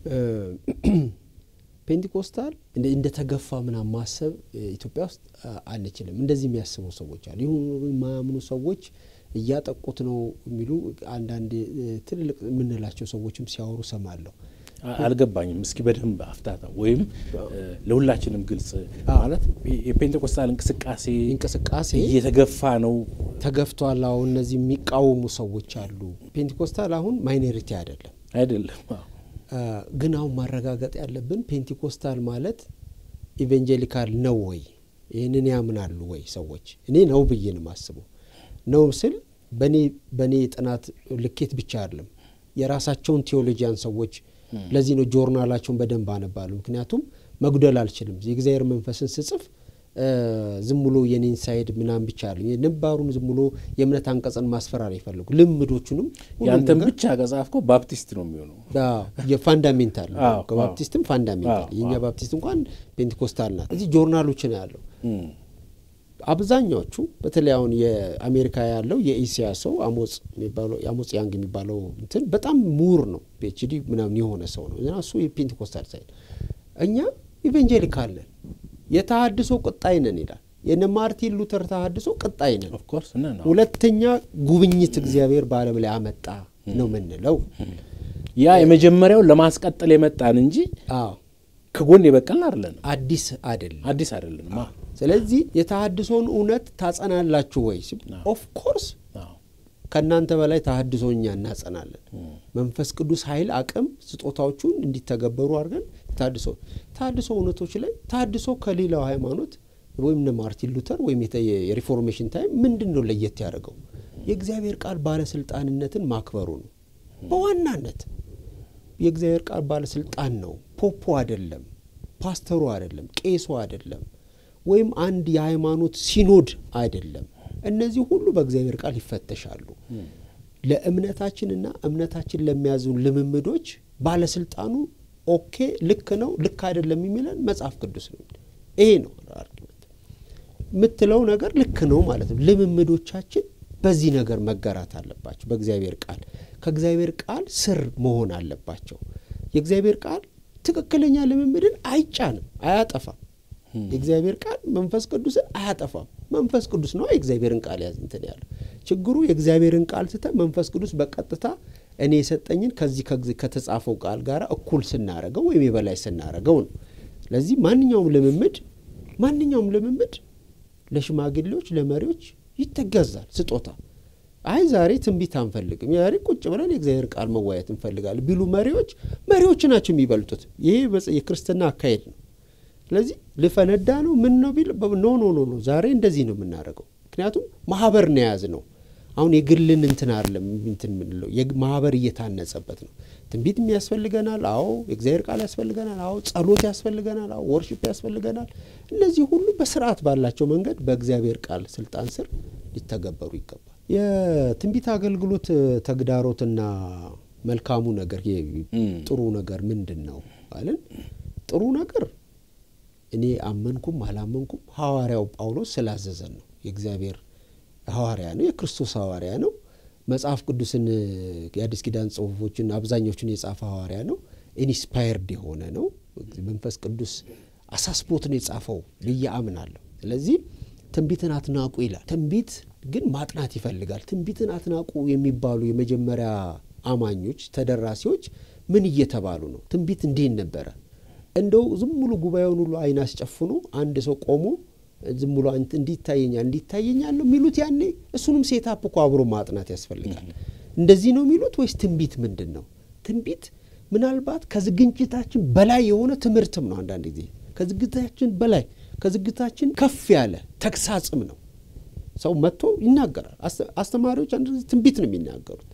ፔንቴኮስታል እንደ ተገፋ ምናምን ማሰብ ኢትዮጵያ ውስጥ አንችልም። እንደዚህ የሚያስቡ ሰዎች አሉ። ይሁን የማያምኑ ሰዎች እያጠቁት ነው የሚሉ አንዳንድ ትልልቅ የምንላቸው ሰዎችም ሲያወሩ ሰማለሁ። አልገባኝም። እስኪ በደንብ አፍታታ ወይም ለሁላችንም ግልጽ ማለት የፔንቴኮስታል እንቅስቃሴ እንቅስቃሴ እየተገፋ ነው ተገፍቷል። አሁን እነዚህ የሚቃወሙ ሰዎች አሉ። ፔንቴኮስታል አሁን ማይኖሪቲ አይደለም አይደለም። ግን አሁን ማረጋገጥ ያለብን ፔንቴኮስታል ማለት ኢቬንጀሊካል ነው ወይ? ይህንን ያምናሉ ወይ ሰዎች? እኔ ነው ብዬ ነው የማስበው። ነው ስል በእኔ ጥናት ልኬት ብቻ አይደለም የራሳቸውን ቴዎሎጂያን ሰዎች ለዚህ ነው ጆርናላቸውን በደንብ አነባሉ። ምክንያቱም መጉደል አልችልም። የእግዚአብሔር መንፈስን ስጽፍ ዝም ብሎ የኔን ሳይድ ምናምን ብቻ አለ የነባሩን ዝም ብሎ የእምነት አንቀጽን ማስፈራር አይፈልጉ ልምዶቹንም ያንተን ብቻ ከጻፍከው ባፕቲስት ነው የሚሆነው። የፋንዳሜንታል አዎ፣ ከባፕቲስትም ፋንዳሜንታል አዎ፣ የእኛ አዎ። ባፕቲስት እንኳን ፔንቴኮስታል ናት። እዚህ ጆርናሎች ነው ያለው። አብዛኛዎቹ በተለይ አሁን የአሜሪካ ያለው የኢሲያ ሰው አሞጽ የሚባለው አሞጽ ያንግ የሚባለው እንትን በጣም ምሁር ነው፣ ፒኤችዲ ምናምን የሆነ ሰው ነው እና እሱ የፔንቴኮስታል ሳይድ እኛ ኢቬንጀሊካል ነን፣ የተሃድሶ ቅጣይ ነን ይላል። የነ ማርቲን ሉተር ተሃድሶ ቅጣይ ነን። ኦፍኮርስ እና ነው ሁለተኛ ጉብኝት እግዚአብሔር በዓለም ላይ አመጣ ነው ምንለው። ያ የመጀመሪያው ለማስቀጠል የመጣን እንጂ አዎ ከጎን የበቀልን አይደለንም። አዲስ አይደለም። አዲስ አይደለንም። አ ስለዚህ የተሃድሶውን እውነት ታጸናላችሁ ወይ? ኦፍ ኮርስ አዎ። ከእናንተ በላይ ተሃድሶ እኛ እናጸናለን። መንፈስ ቅዱስ ኃይል፣ አቅም፣ ስጦታዎቹን እንዲተገበሩ አድርገን ተሃድሶ ተሃድሶ እውነቶች ላይ ተሃድሶ ከሌላው ሃይማኖት ወይም እነ ማርቲን ሉተር ወይም የተ- የሪፎርሜሽን ታይም ምንድን ነው ለየት ያደርገው? የእግዚአብሔር ቃል ባለስልጣንነትን ማክበሩ ነው በዋናነት የእግዚአብሔር ቃል ባለስልጣን ነው። ፖፖ አይደለም፣ ፓስተሩ አይደለም፣ ቄሱ አይደለም፣ ወይም አንድ የሃይማኖት ሲኖድ አይደለም። እነዚህ ሁሉ በእግዚአብሔር ቃል ይፈተሻሉ። ለእምነታችንና እምነታችን ለሚያዙን ልምምዶች ባለስልጣኑ ኦኬ ልክ ነው ልክ አይደለም የሚለን መጽሐፍ ቅዱስ ነው። ይሄ ነው አርጊመንት የምትለው ነገር ልክ ነው ማለት ነው። ልምምዶቻችን በዚህ ነገር መገራት አለባቸው። በእግዚአብሔር ቃል ከእግዚአብሔር ቃል ስር መሆን አለባቸው። የእግዚአብሔር ቃል ትክክለኛ ልምምድን አይጫንም፣ አያጠፋም። የእግዚአብሔር ቃል መንፈስ ቅዱስን አያጠፋም። መንፈስ ቅዱስ ነው የእግዚአብሔርን ቃል ያዝ እንትን ያለው ችግሩ የእግዚአብሔርን ቃል ስተ መንፈስ ቅዱስ በቀጥታ እኔ የሰጠኝን ከዚህ ከግዚ- ከተጻፈው ቃል ጋር እኩል ስናረገው ወይም የበላይ ስናረገው ነው። ስለዚህ ማንኛውም ልምምድ ማንኛውም ልምምድ ለሽማግሌዎች ለመሪዎች ይተገዛል። ስጦታ አይ ዛሬ ትንቢት አንፈልግም፣ ዛሬ ቁጭ ብለን የእግዚአብሔር ቃል መዋየት እንፈልጋለን ቢሉ መሪዎች መሪዎች ናቸው የሚበልጡት። ይሄ በጽ- የክርስትና አካሄድ ነው። ስለዚህ ልፈነዳ ነው ምን ነው ቢል በ- ኖ ኖ ኖ ኖ ዛሬ እንደዚህ ነው የምናደርገው። ምክንያቱም ማህበር ነው የያዝ ነው። አሁን የግልን እንትን አይደለም እንትን የምንለው የግ- ማህበር እየታነጸበት ነው። ትንቢትም ያስፈልገናል። አዎ የእግዚአብሔር ቃል ያስፈልገናል። አዎ ጸሎት ያስፈልገናል። አዎ ወርሽፕ ያስፈልገናል። እነዚህ ሁሉ በስርዓት ባላቸው መንገድ በእግዚአብሔር ቃል ስልጣን ስር ሊተገበሩ ይገባል። የትንቢት አገልግሎት ተግዳሮትና መልካሙ ነገር ይሄ ጥሩ ነገር ምንድን ነው አለን። ጥሩ ነገር እኔ አመንኩም አላመንኩም ሐዋርያው ጳውሎስ ስላዘዘን ነው። የእግዚአብሔር ሐዋርያ ነው፣ የክርስቶስ ሐዋርያ ነው። መጽሐፍ ቅዱስን የአዲስ ኪዳን ጽሁፎችን አብዛኞቹን የጻፈ ሐዋርያ ነው። ኢንስፓየርድ የሆነ ነው። መንፈስ ቅዱስ አሳስቦት ነው የጻፈው ብዬ አምናለሁ። ስለዚህ ትንቢትን አትናቁ ይላል። ትንቢት ግን ማጥናት ይፈልጋል። ትንቢትን አትናቁ የሚባሉ የመጀመሪያ አማኞች ተደራሲዎች ምን እየተባሉ ነው? ትንቢት እንዲህ ነበረ። እንደው ዝም ብሎ ጉባኤውን ሁሉ አይን አስጨፍኖ አንድ ሰው ቆሞ ዝም ብሎ እንዲታየኛል እንዲታየኛል ነው የሚሉት ያኔ። እሱንም ሴታፕ እኮ አብሮ ማጥናት ያስፈልጋል። እንደዚህ ነው የሚሉት ወይስ ትንቢት ምንድን ነው? ትንቢት ምናልባት ከዝግጅታችን በላይ የሆነ ትምህርትም ነው። አንዳንድ ጊዜ ከዝግጅታችን በላይ ከዝግጅታችን ከፍ ያለ ተግሳጽም ነው። ሰው መጥቶ ይናገራል። አስተማሪዎች አንድ ጊዜ ትንቢት ነው የሚናገሩት።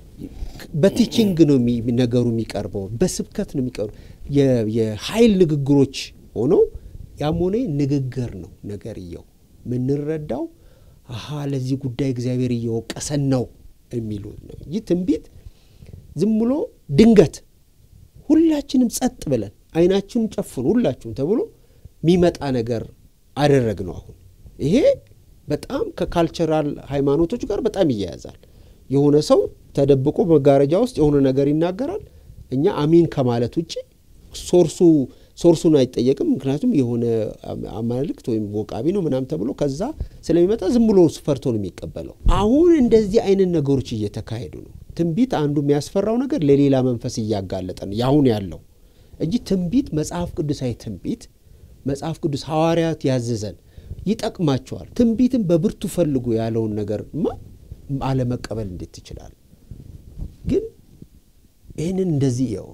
በቲቺንግ ነው ነገሩ የሚቀርበው፣ በስብከት ነው የሚቀርበው። የኃይል ንግግሮች ሆነው ያም ሆነ ንግግር ነው ነገርየው የምንረዳው። አሀ ለዚህ ጉዳይ እግዚአብሔር እየወቀሰን ነው የሚሉት ነው እንጂ ትንቢት ዝም ብሎ ድንገት ሁላችንም ጸጥ ብለን አይናችሁን ጨፍኑ ሁላችሁም ተብሎ የሚመጣ ነገር አደረግ ነው። አሁን ይሄ በጣም ከካልቸራል ሃይማኖቶች ጋር በጣም ይያያዛል። የሆነ ሰው ተደብቆ መጋረጃ ውስጥ የሆነ ነገር ይናገራል። እኛ አሚን ከማለት ውጭ ሶርሱ ሶርሱን አይጠየቅም። ምክንያቱም የሆነ አማልክት ወይም ወቃቢ ነው ምናምን ተብሎ ከዛ ስለሚመጣ ዝም ብሎ ፈርቶ ነው የሚቀበለው። አሁን እንደዚህ አይነት ነገሮች እየተካሄዱ ነው። ትንቢት አንዱ የሚያስፈራው ነገር ለሌላ መንፈስ እያጋለጠ ነው ያሁን ያለው እንጂ ትንቢት መጽሐፍ ቅዱሳዊ ትንቢት መጽሐፍ ቅዱስ ሐዋርያት ያዘዘን ይጠቅማቸዋል። ትንቢትን በብርቱ ፈልጉ ያለውን ነገር አለመቀበል እንዴት ትችላል? ግን ይህንን እንደዚህ የው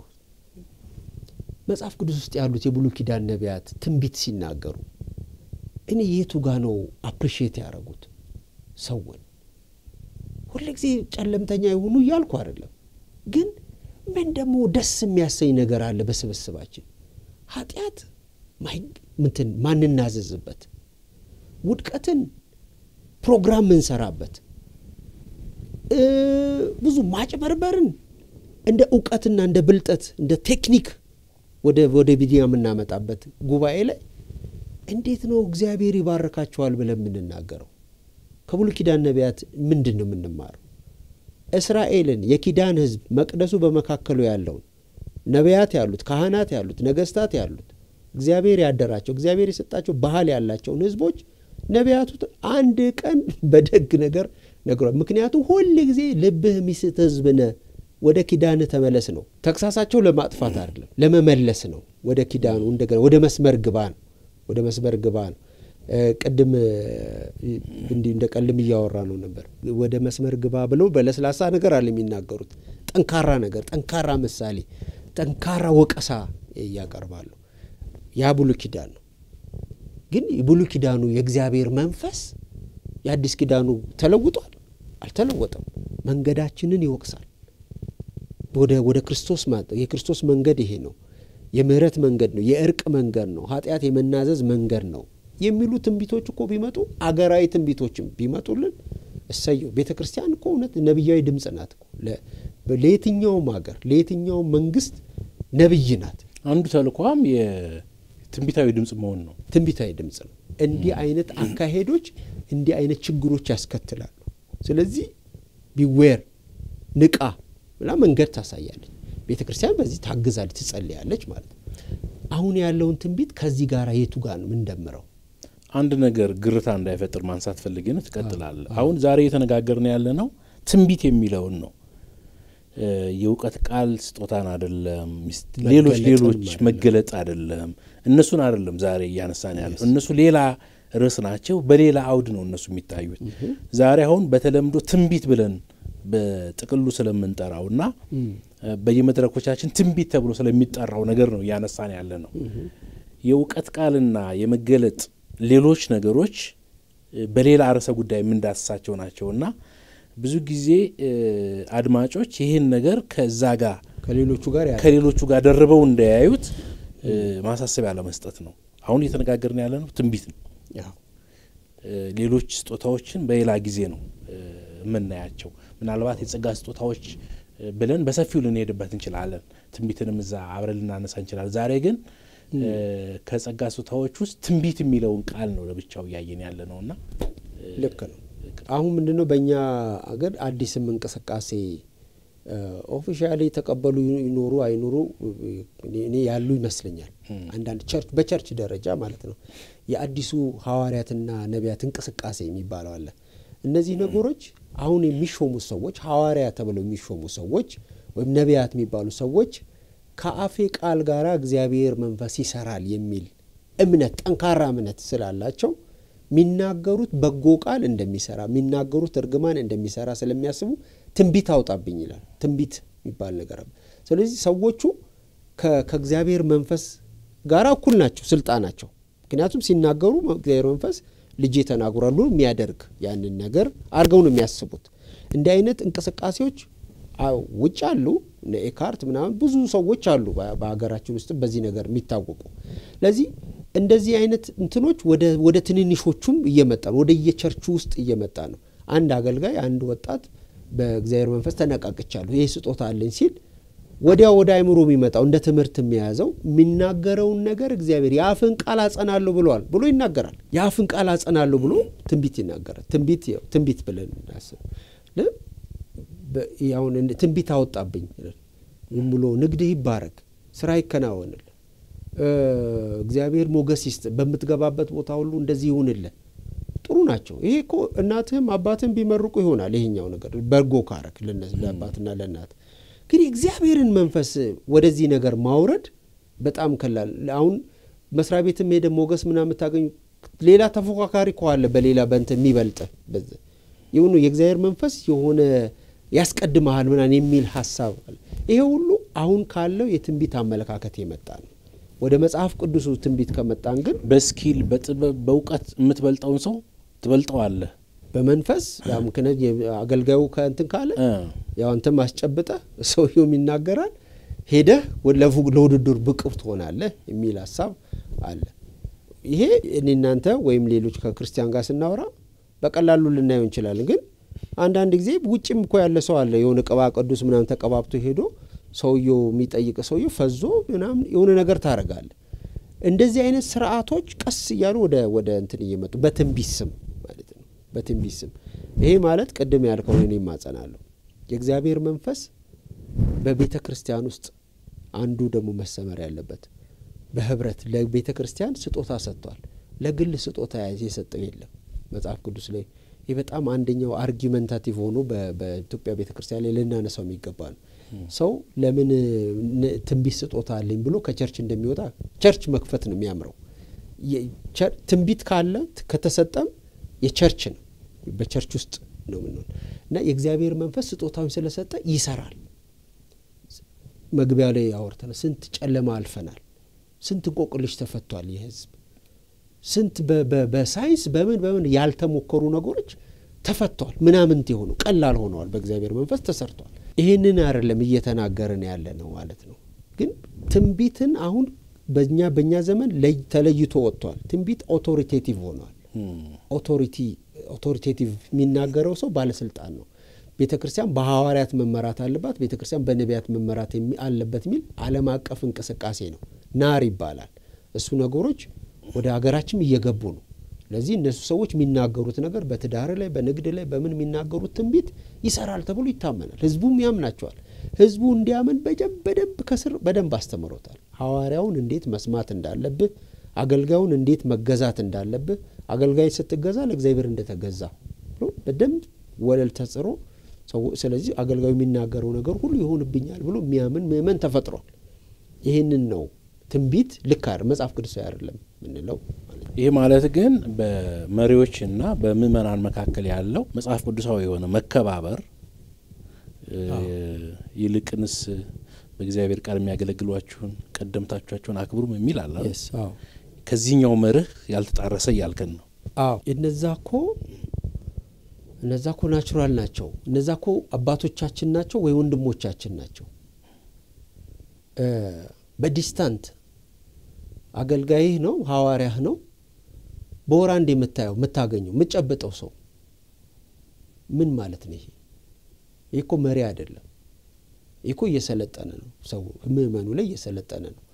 መጽሐፍ ቅዱስ ውስጥ ያሉት የብሉይ ኪዳን ነቢያት ትንቢት ሲናገሩ እኔ የቱ ጋ ነው አፕሪሺየት ያደረጉት ሰውን? ሁልጊዜ ጨለምተኛ የሆኑ እያልኩ አይደለም፣ ግን ምን ደግሞ ደስ የሚያሰኝ ነገር አለ በስብስባችን ኃጢአት ምንትን ማንናዘዝበት ውድቀትን ፕሮግራም ምንሰራበት ብዙ ማጭበርበርን እንደ እውቀትና እንደ ብልጠት እንደ ቴክኒክ ወደ ወደ ቪዲዮ የምናመጣበት ጉባኤ ላይ እንዴት ነው እግዚአብሔር ይባረካቸዋል ብለን የምንናገረው? ከብሉይ ኪዳን ነቢያት ምንድን ነው የምንማረው? እስራኤልን የኪዳን ሕዝብ መቅደሱ በመካከሉ ያለውን ነቢያት ያሉት ካህናት ያሉት ነገስታት ያሉት እግዚአብሔር ያደራቸው እግዚአብሔር የሰጣቸው ባህል ያላቸውን ሕዝቦች ነቢያቱ አንድ ቀን በደግ ነገር ነግሯል። ምክንያቱም ሁል ጊዜ ልብህ ሚስት ሕዝብ ነህ ወደ ኪዳን ተመለስ ነው። ተግሳሳቸው ለማጥፋት አይደለም፣ ለመመለስ ነው። ወደ ኪዳኑ እንደገና ወደ መስመር ግባ ነው። ወደ መስመር ግባ ነው። ቅድም እንዲህ እንደ ቀልም እያወራ ነው ነበር። ወደ መስመር ግባ ብለው በለስላሳ ነገር አለ የሚናገሩት። ጠንካራ ነገር፣ ጠንካራ ምሳሌ፣ ጠንካራ ወቀሳ እያቀርባሉ። ያ ብሉይ ኪዳን ነው። ግን የብሉይ ኪዳኑ የእግዚአብሔር መንፈስ የአዲስ ኪዳኑ ተለውጧል? አልተለወጠም። መንገዳችንን ይወቅሳል። ወደ ወደ ክርስቶስ የክርስቶስ መንገድ ይሄ ነው። የምህረት መንገድ ነው። የእርቅ መንገድ ነው። ኃጢአት የመናዘዝ መንገድ ነው የሚሉ ትንቢቶች እኮ ቢመጡ አገራዊ ትንቢቶችም ቢመጡልን እሰየው። ቤተ ክርስቲያን እኮ እውነት ነቢያዊ ድምፅ ናት እኮ ለየትኛውም ሀገር ለየትኛውም መንግስት ነቢይ ናት። አንዱ ተልኳም የትንቢታዊ ድምፅ መሆን ነው። ትንቢታዊ ድምፅ ነው። እንዲህ አይነት አካሄዶች እንዲህ አይነት ችግሮች ያስከትላሉ። ስለዚህ ቢዌር ንቃ ብላ መንገድ ታሳያለች። ቤተ ክርስቲያን በዚህ ታግዛለች፣ ትጸልያለች ማለት ነው። አሁን ያለውን ትንቢት ከዚህ ጋር የቱ ጋር ነው ምንደምረው? አንድ ነገር ግርታ እንዳይፈጥር ማንሳት ፈልጌ ነው። ትቀጥላለህ። አሁን ዛሬ እየተነጋገርን ያለ ነው ትንቢት የሚለውን ነው። የእውቀት ቃል ስጦታን አይደለም፣ ሌሎች ሌሎች መገለጥ አይደለም፣ እነሱን አይደለም ዛሬ እያነሳን ያለ እነሱ ሌላ ርዕስ ናቸው። በሌላ አውድ ነው እነሱ የሚታዩት። ዛሬ አሁን በተለምዶ ትንቢት ብለን በጥቅሉ ስለምንጠራው እና በየመድረኮቻችን ትንቢት ተብሎ ስለሚጠራው ነገር ነው እያነሳን ያለ ነው። የእውቀት ቃልና የመገለጥ ሌሎች ነገሮች በሌላ ርዕሰ ጉዳይ የምንዳስሳቸው ናቸው እና ብዙ ጊዜ አድማጮች ይህን ነገር ከዛ ጋር ከሌሎቹ ጋር ከሌሎቹ ጋር ደርበው እንዳያዩት ማሳሰቢያ ለመስጠት ነው። አሁን እየተነጋገርን ያለ ነው ትንቢት ነው። ሌሎች ስጦታዎችን በሌላ ጊዜ ነው የምናያቸው። ምናልባት የጸጋ ስጦታዎች ብለን በሰፊው ልንሄድበት እንችላለን። ትንቢትንም እዛ አብረን ልናነሳ እንችላለን። ዛሬ ግን ከጸጋ ስጦታዎች ውስጥ ትንቢት የሚለውን ቃል ነው ለብቻው እያየን ያለ ነው እና ልክ ነው። አሁን ምንድን ነው በእኛ አገር አዲስም እንቅስቃሴ ኦፊሻሊ የተቀበሉ ይኖሩ አይኖሩ እኔ ያሉ ይመስለኛል። አንዳንድ ቸርች በቸርች ደረጃ ማለት ነው የአዲሱ ሐዋርያትና ነቢያት እንቅስቃሴ የሚባለው አለ። እነዚህ ነገሮች አሁን የሚሾሙ ሰዎች ሐዋርያ ተብለው የሚሾሙ ሰዎች ወይም ነቢያት የሚባሉ ሰዎች ከአፌ ቃል ጋር እግዚአብሔር መንፈስ ይሰራል የሚል እምነት ጠንካራ እምነት ስላላቸው የሚናገሩት በጎ ቃል እንደሚሰራ የሚናገሩት እርግማን እንደሚሰራ ስለሚያስቡ ትንቢት አውጣብኝ ይላል። ትንቢት የሚባል ነገር አለ። ስለዚህ ሰዎቹ ከእግዚአብሔር መንፈስ ጋር እኩል ናቸው ስልጣናቸው። ምክንያቱም ሲናገሩ እግዚአብሔር መንፈስ ልጄ ተናግሯል ብሎ የሚያደርግ ያንን ነገር አድርገው ነው የሚያስቡት። እንዲህ አይነት እንቅስቃሴዎች ውጭ አሉ። ኤካርት ምናምን ብዙ ሰዎች አሉ በሀገራችን ውስጥ በዚህ ነገር የሚታወቁ። ለዚህ እንደዚህ አይነት እንትኖች ወደ ትንንሾቹም እየመጣ ነው፣ ወደ የቸርቹ ውስጥ እየመጣ ነው። አንድ አገልጋይ አንድ ወጣት በእግዚአብሔር መንፈስ ተነቃቅቻለሁ ይህ ስጦታ አለኝ ሲል ወዲያ ወደ አይምሮ የሚመጣው እንደ ትምህርት የሚያዘው የሚናገረውን ነገር እግዚአብሔር የአፍን ቃል አጸናለሁ ብለዋል ብሎ ይናገራል። የአፍን ቃል አጸናለሁ ብሎ ትንቢት ይናገራል። ትንቢት ትንቢት ብለን እናስብ። አሁን ትንቢት አወጣብኝ ዝም ብሎ ንግድህ ይባረክ፣ ስራ ይከናወንል፣ እግዚአብሔር ሞገስ ይስጥ፣ በምትገባበት ቦታ ሁሉ እንደዚህ ይሁንልህ። ጥሩ ናቸው። ይሄ እኮ እናትህም አባትህም ቢመርቁ ይሆናል። ይሄኛው ነገር በጎ ካረክ ለአባትና ለእናት ግን የእግዚአብሔርን መንፈስ ወደዚህ ነገር ማውረድ በጣም ቀላል። አሁን መስሪያ ቤትም ሄደ ሞገስ ምናምን የምታገኙ ሌላ ተፎካካሪ ከዋለ በሌላ በንትን የሚበልጥ ይሁኑ የእግዚአብሔር መንፈስ የሆነ ያስቀድመሃል ምናምን የሚል ሀሳብ አለ። ይሄ ሁሉ አሁን ካለው የትንቢት አመለካከት የመጣ ነው። ወደ መጽሐፍ ቅዱሱ ትንቢት ከመጣን ግን በስኪል በጥበብ በእውቀት የምትበልጠውን ሰው ትበልጠዋለህ። በመንፈስ ምክንያት አገልጋዩ ከእንትን ካለ ያው አንተም አስጨብጠህ ሰውየውም ይናገራል፣ ሄደህ ለውድድር ብቅፍ ትሆናለህ የሚል ሀሳብ አለ። ይሄ እኔ እናንተ ወይም ሌሎች ከክርስቲያን ጋር ስናወራ በቀላሉ ልናየው እንችላለን። ግን አንዳንድ ጊዜ ውጭም እኮ ያለ ሰው አለ የሆነ ቅባ ቅዱስ ምናምን ተቀባብቶ ሄዶ ሰውየው የሚጠይቅ ሰውየው ፈዞ ምናምን የሆነ ነገር ታደርጋለ። እንደዚህ አይነት ስርዓቶች ቀስ እያሉ ወደ ወደ እንትን እየመጡ በትንቢት ስም ማለት ነው። በትንቢት ስም ይሄ ማለት ቅድም ያልከውን እኔ ማጸናለሁ። የእግዚአብሔር መንፈስ በቤተ ክርስቲያን ውስጥ አንዱ ደግሞ መሰመር ያለበት በህብረት ለቤተ ክርስቲያን ስጦታ ሰጥቷል። ለግል ስጦታ የሰጠው የለም መጽሐፍ ቅዱስ ላይ። ይህ በጣም አንደኛው አርጊመንታቲቭ ሆኖ በኢትዮጵያ ቤተ ክርስቲያን ላይ ልናነሳው የሚገባ ነው። ሰው ለምን ትንቢት ስጦታ አለኝ ብሎ ከቸርች እንደሚወጣ ቸርች መክፈት ነው የሚያምረው። ትንቢት ካለ ከተሰጠም የቸርች ነው፣ በቸርች ውስጥ ነው ምንሆን እና የእግዚአብሔር መንፈስ ስጦታውን ስለሰጠ ይሰራል። መግቢያ ላይ ያወርተነ ስንት ጨለማ አልፈናል። ስንት እንቆቅልሽ ተፈቷል። ይህ ህዝብ ስንት በሳይንስ በምን በምን ያልተሞከሩ ነገሮች ተፈቷል። ምናምንት የሆኑ ቀላል ሆነዋል። በእግዚአብሔር መንፈስ ተሰርቷል። ይህንን አይደለም እየተናገርን ያለ ነው ማለት ነው። ግን ትንቢትን አሁን በኛ በእኛ ዘመን ተለይቶ ወጥቷል። ትንቢት ኦቶሪቴቲቭ ሆኗል። ኦቶሪቲ ኦቶሪቴቲቭ የሚናገረው ሰው ባለስልጣን ነው። ቤተ ክርስቲያን በሐዋርያት መመራት አለባት፣ ቤተ ክርስቲያን በነቢያት መመራት አለበት የሚል ዓለም አቀፍ እንቅስቃሴ ነው። ናር ይባላል። እሱ ነገሮች ወደ ሀገራችም እየገቡ ነው። ለዚህ እነሱ ሰዎች የሚናገሩት ነገር በትዳር ላይ በንግድ ላይ በምን የሚናገሩት ትንቢት ይሰራል ተብሎ ይታመናል። ህዝቡም ያምናቸዋል። ህዝቡ እንዲያምን በደንብ በደንብ ከስር በደንብ አስተምሮታል። ሐዋርያውን እንዴት መስማት እንዳለብህ፣ አገልጋዩን እንዴት መገዛት እንዳለብህ፣ አገልጋይ ስትገዛ ለእግዚአብሔር እንደተገዛ ብሎ በደንብ ወለል ተጽሮ ስለዚህ አገልጋዩ የሚናገረው ነገር ሁሉ ይሆንብኛል ብሎ የሚያምን ምእመን ተፈጥሯል። ይህንን ነው ትንቢት ልክ አይደል መጽሐፍ ቅዱሳዊ አይደለም ምንለው። ይህ ማለት ግን በመሪዎችና በምእመናን መካከል ያለው መጽሐፍ ቅዱሳዊ የሆነ መከባበር ይልቅንስ በእግዚአብሔር ቃል የሚያገለግሏችሁን ቀደምታችኋቸውን አክብሩም የሚል አለ። ከዚህኛው መርህ ያልተጣረሰ እያልከን ነው። አዎ እነዛ ኮ እነዛ ኮ ናቹራል ናቸው። እነዛ ኮ አባቶቻችን ናቸው ወይ ወንድሞቻችን ናቸው። በዲስታንት አገልጋይህ ነው ሐዋርያህ ነው በወር አንድ የምታየው የምታገኘው የምጨብጠው ሰው ምን ማለት ነው? ይሄ ይህ እኮ መሪ አይደለም። ይህ እኮ እየሰለጠነ ነው። ሰው ምእመኑ ላይ እየሰለጠነ ነው።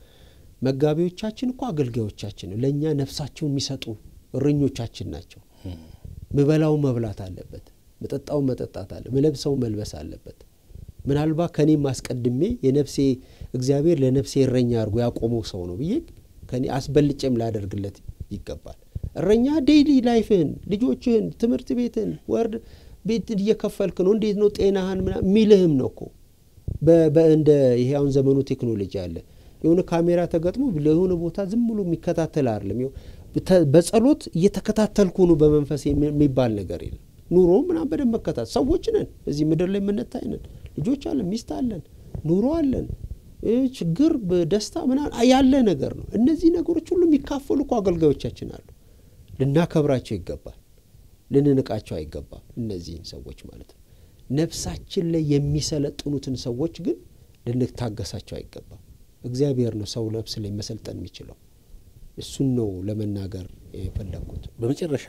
መጋቢዎቻችን እኮ አገልጋዮቻችን ነው። ለእኛ ነፍሳቸውን የሚሰጡ እረኞቻችን ናቸው። ምበላው መብላት አለበት፣ መጠጣው መጠጣት አለ፣ መለብሰው መልበስ አለበት። ምናልባት ከኔም አስቀድሜ የነፍሴ እግዚአብሔር ለነፍሴ እረኛ አድርጎ ያቆመው ሰው ነው ብዬ ከኔ አስበልጬም ላደርግለት ይገባል። እረኛ ዴይሊ ላይፍህን፣ ልጆችህን፣ ትምህርት ቤትን ወርድ ቤት እየከፈልክ ነው፣ እንዴት ነው ጤናህን ምናምን የሚልህም ነው እኮ እንደ ይሄ አሁን ዘመኑ ቴክኖሎጂ አለ። የሆነ ካሜራ ተገጥሞ ለሆነ ቦታ ዝም ብሎ የሚከታተል አይደለም። በጸሎት እየተከታተልኩ ነው በመንፈስ የሚባል ነገር የለም። ኑሮ ምናምን በደንብ መከታተል ሰዎች ነን፣ እዚህ ምድር ላይ የምንታይ ነን። ልጆች አለን፣ ሚስት አለን፣ ኑሮ አለን፣ ችግር ደስታ ምናምን ያለ ነገር ነው። እነዚህ ነገሮች ሁሉ የሚካፈሉ እኮ አገልጋዮቻችን አሉ። ልናከብራቸው ይገባል፣ ልንንቃቸው አይገባም። እነዚህን ሰዎች ማለት ነው። ነፍሳችን ላይ የሚሰለጥኑትን ሰዎች ግን ልንታገሳቸው አይገባም። እግዚአብሔር ነው ሰው ነፍስ ላይ መሰልጠን የሚችለው። እሱን ነው ለመናገር የፈለግኩት። በመጨረሻ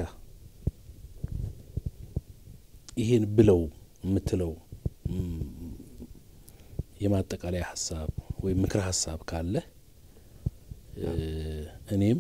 ይህን ብለው የምትለው የማጠቃለያ ሀሳብ ወይም ምክረ ሀሳብ ካለ እኔም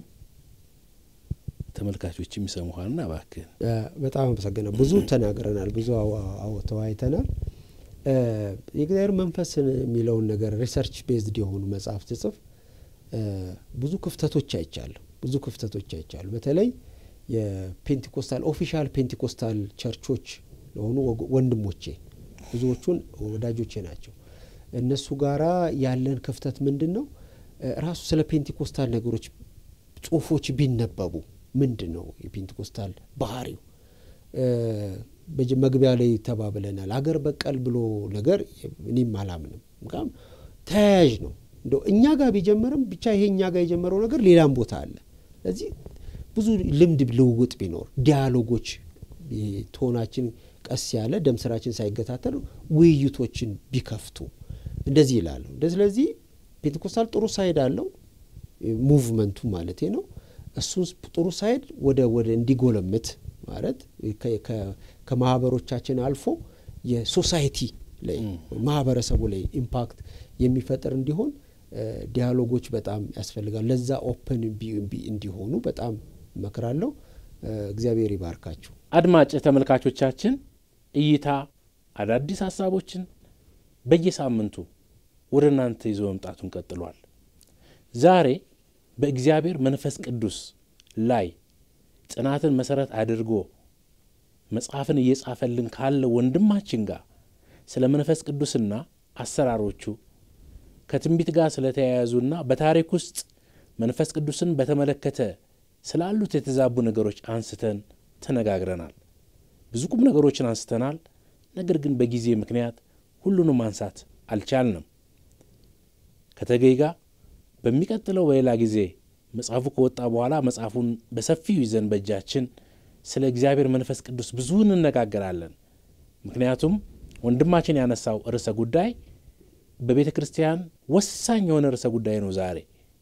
ተመልካቾች የሚሰሙሃልና እባክህን። በጣም አመሰግናለሁ። ብዙ ተናግረናል፣ ብዙ ተወያይተናል። የእግዚአብሔር መንፈስ የሚለውን ነገር ሪሰርች ቤዝድ የሆኑ መጽሐፍ ስጽፍ ብዙ ክፍተቶች አይቻለሁ። ብዙ ክፍተቶች አይቻለሁ። በተለይ የፔንቴኮስታል ኦፊሻል ፔንቴኮስታል ቸርቾች ለሆኑ ወንድሞቼ ብዙዎቹን ወዳጆቼ ናቸው። እነሱ ጋራ ያለን ክፍተት ምንድን ነው? ራሱ ስለ ፔንቴኮስታል ነገሮች ጽሁፎች ቢነበቡ ምንድን ነው የፔንቴኮስታል ባህሪው? መግቢያ ላይ ተባብለናል። አገር በቀል ብሎ ነገር እኔም አላምንም። ተያያዥ ነው። እንደው እኛ ጋር ቢጀምርም ብቻ ይሄ እኛ ጋር የጀመረው ነገር ሌላም ቦታ አለ። ስለዚህ ብዙ ልምድ ልውውጥ ቢኖር ዲያሎጎች፣ ቶናችን ቀስ ያለ ደም ስራችን ሳይገታተል ውይይቶችን ቢከፍቱ እንደዚህ ይላሉ። ስለዚህ ፔንቴኮስታል ጥሩ ሳይድ አለው ሙቭመንቱ ማለት ነው። እሱን ጥሩ ሳይድ ወደ ወደ እንዲጎለምት ማለት ከማህበሮቻችን አልፎ የሶሳይቲ ላይ ማህበረሰቡ ላይ ኢምፓክት የሚፈጥር እንዲሆን ዲያሎጎች በጣም ያስፈልጋል። ለዛ ኦፕን እንዲሆኑ በጣም እመክራለሁ። እግዚአብሔር ይባርካችሁ። አድማጭ ተመልካቾቻችን እይታ አዳዲስ ሀሳቦችን በየሳምንቱ ወደ እናንተ ይዞ መምጣቱን ቀጥሏል። ዛሬ በእግዚአብሔር መንፈስ ቅዱስ ላይ ጽናትን መሰረት አድርጎ መጽሐፍን እየጻፈልን ካለ ወንድማችን ጋር ስለ መንፈስ ቅዱስና አሰራሮቹ ከትንቢት ጋር ስለተያያዙና በታሪክ ውስጥ መንፈስ ቅዱስን በተመለከተ ስላሉት የተዛቡ ነገሮች አንስተን ተነጋግረናል። ብዙ ቁም ነገሮችን አንስተናል። ነገር ግን በጊዜ ምክንያት ሁሉንም ማንሳት አልቻልንም። ከተገይ ጋር በሚቀጥለው በሌላ ጊዜ መጽሐፉ ከወጣ በኋላ መጽሐፉን በሰፊው ይዘን በእጃችን ስለ እግዚአብሔር መንፈስ ቅዱስ ብዙ እንነጋገራለን። ምክንያቱም ወንድማችን ያነሳው ርዕሰ ጉዳይ በቤተ ክርስቲያን ወሳኝ የሆነ ርዕሰ ጉዳይ ነው። ዛሬ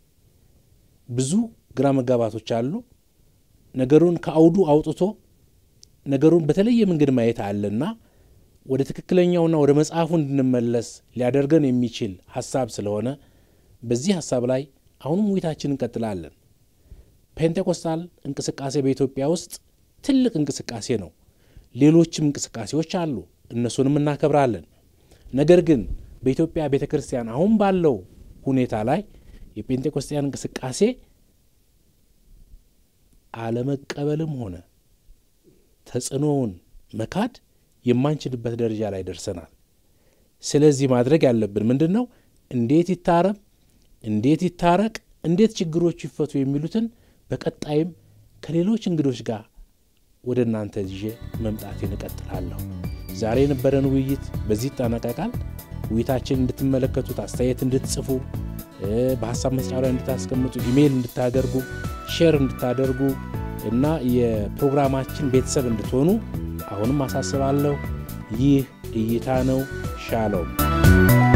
ብዙ ግራ መጋባቶች አሉ። ነገሩን ከአውዱ አውጥቶ ነገሩን በተለየ መንገድ ማየት አለና ወደ ትክክለኛውና ወደ መጽሐፉ እንድንመለስ ሊያደርገን የሚችል ሀሳብ ስለሆነ በዚህ ሀሳብ ላይ አሁንም ውይይታችን እንቀጥላለን። ፔንቴኮስታል እንቅስቃሴ በኢትዮጵያ ውስጥ ትልቅ እንቅስቃሴ ነው። ሌሎችም እንቅስቃሴዎች አሉ፣ እነሱንም እናከብራለን። ነገር ግን በኢትዮጵያ ቤተ ክርስቲያን አሁን ባለው ሁኔታ ላይ የፔንቴኮስቲያን እንቅስቃሴ አለመቀበልም ሆነ ተጽዕኖውን መካድ የማንችልበት ደረጃ ላይ ደርሰናል። ስለዚህ ማድረግ ያለብን ምንድን ነው? እንዴት ይታረም፣ እንዴት ይታረቅ፣ እንዴት ችግሮች ይፈቱ የሚሉትን በቀጣይም ከሌሎች እንግዶች ጋር ወደ እናንተ ይዤ መምጣቴን እቀጥላለሁ። ዛሬ የነበረን ውይይት በዚህ ይጠናቀቃል። ውይይታችን እንድትመለከቱት፣ አስተያየት እንድትጽፉ፣ በሀሳብ መስጫ ላይ እንድታስቀምጡ፣ ኢሜይል እንድታደርጉ፣ ሼር እንድታደርጉ እና የፕሮግራማችን ቤተሰብ እንድትሆኑ አሁንም አሳስባለሁ። ይህ እይታ ነው። ሻሎም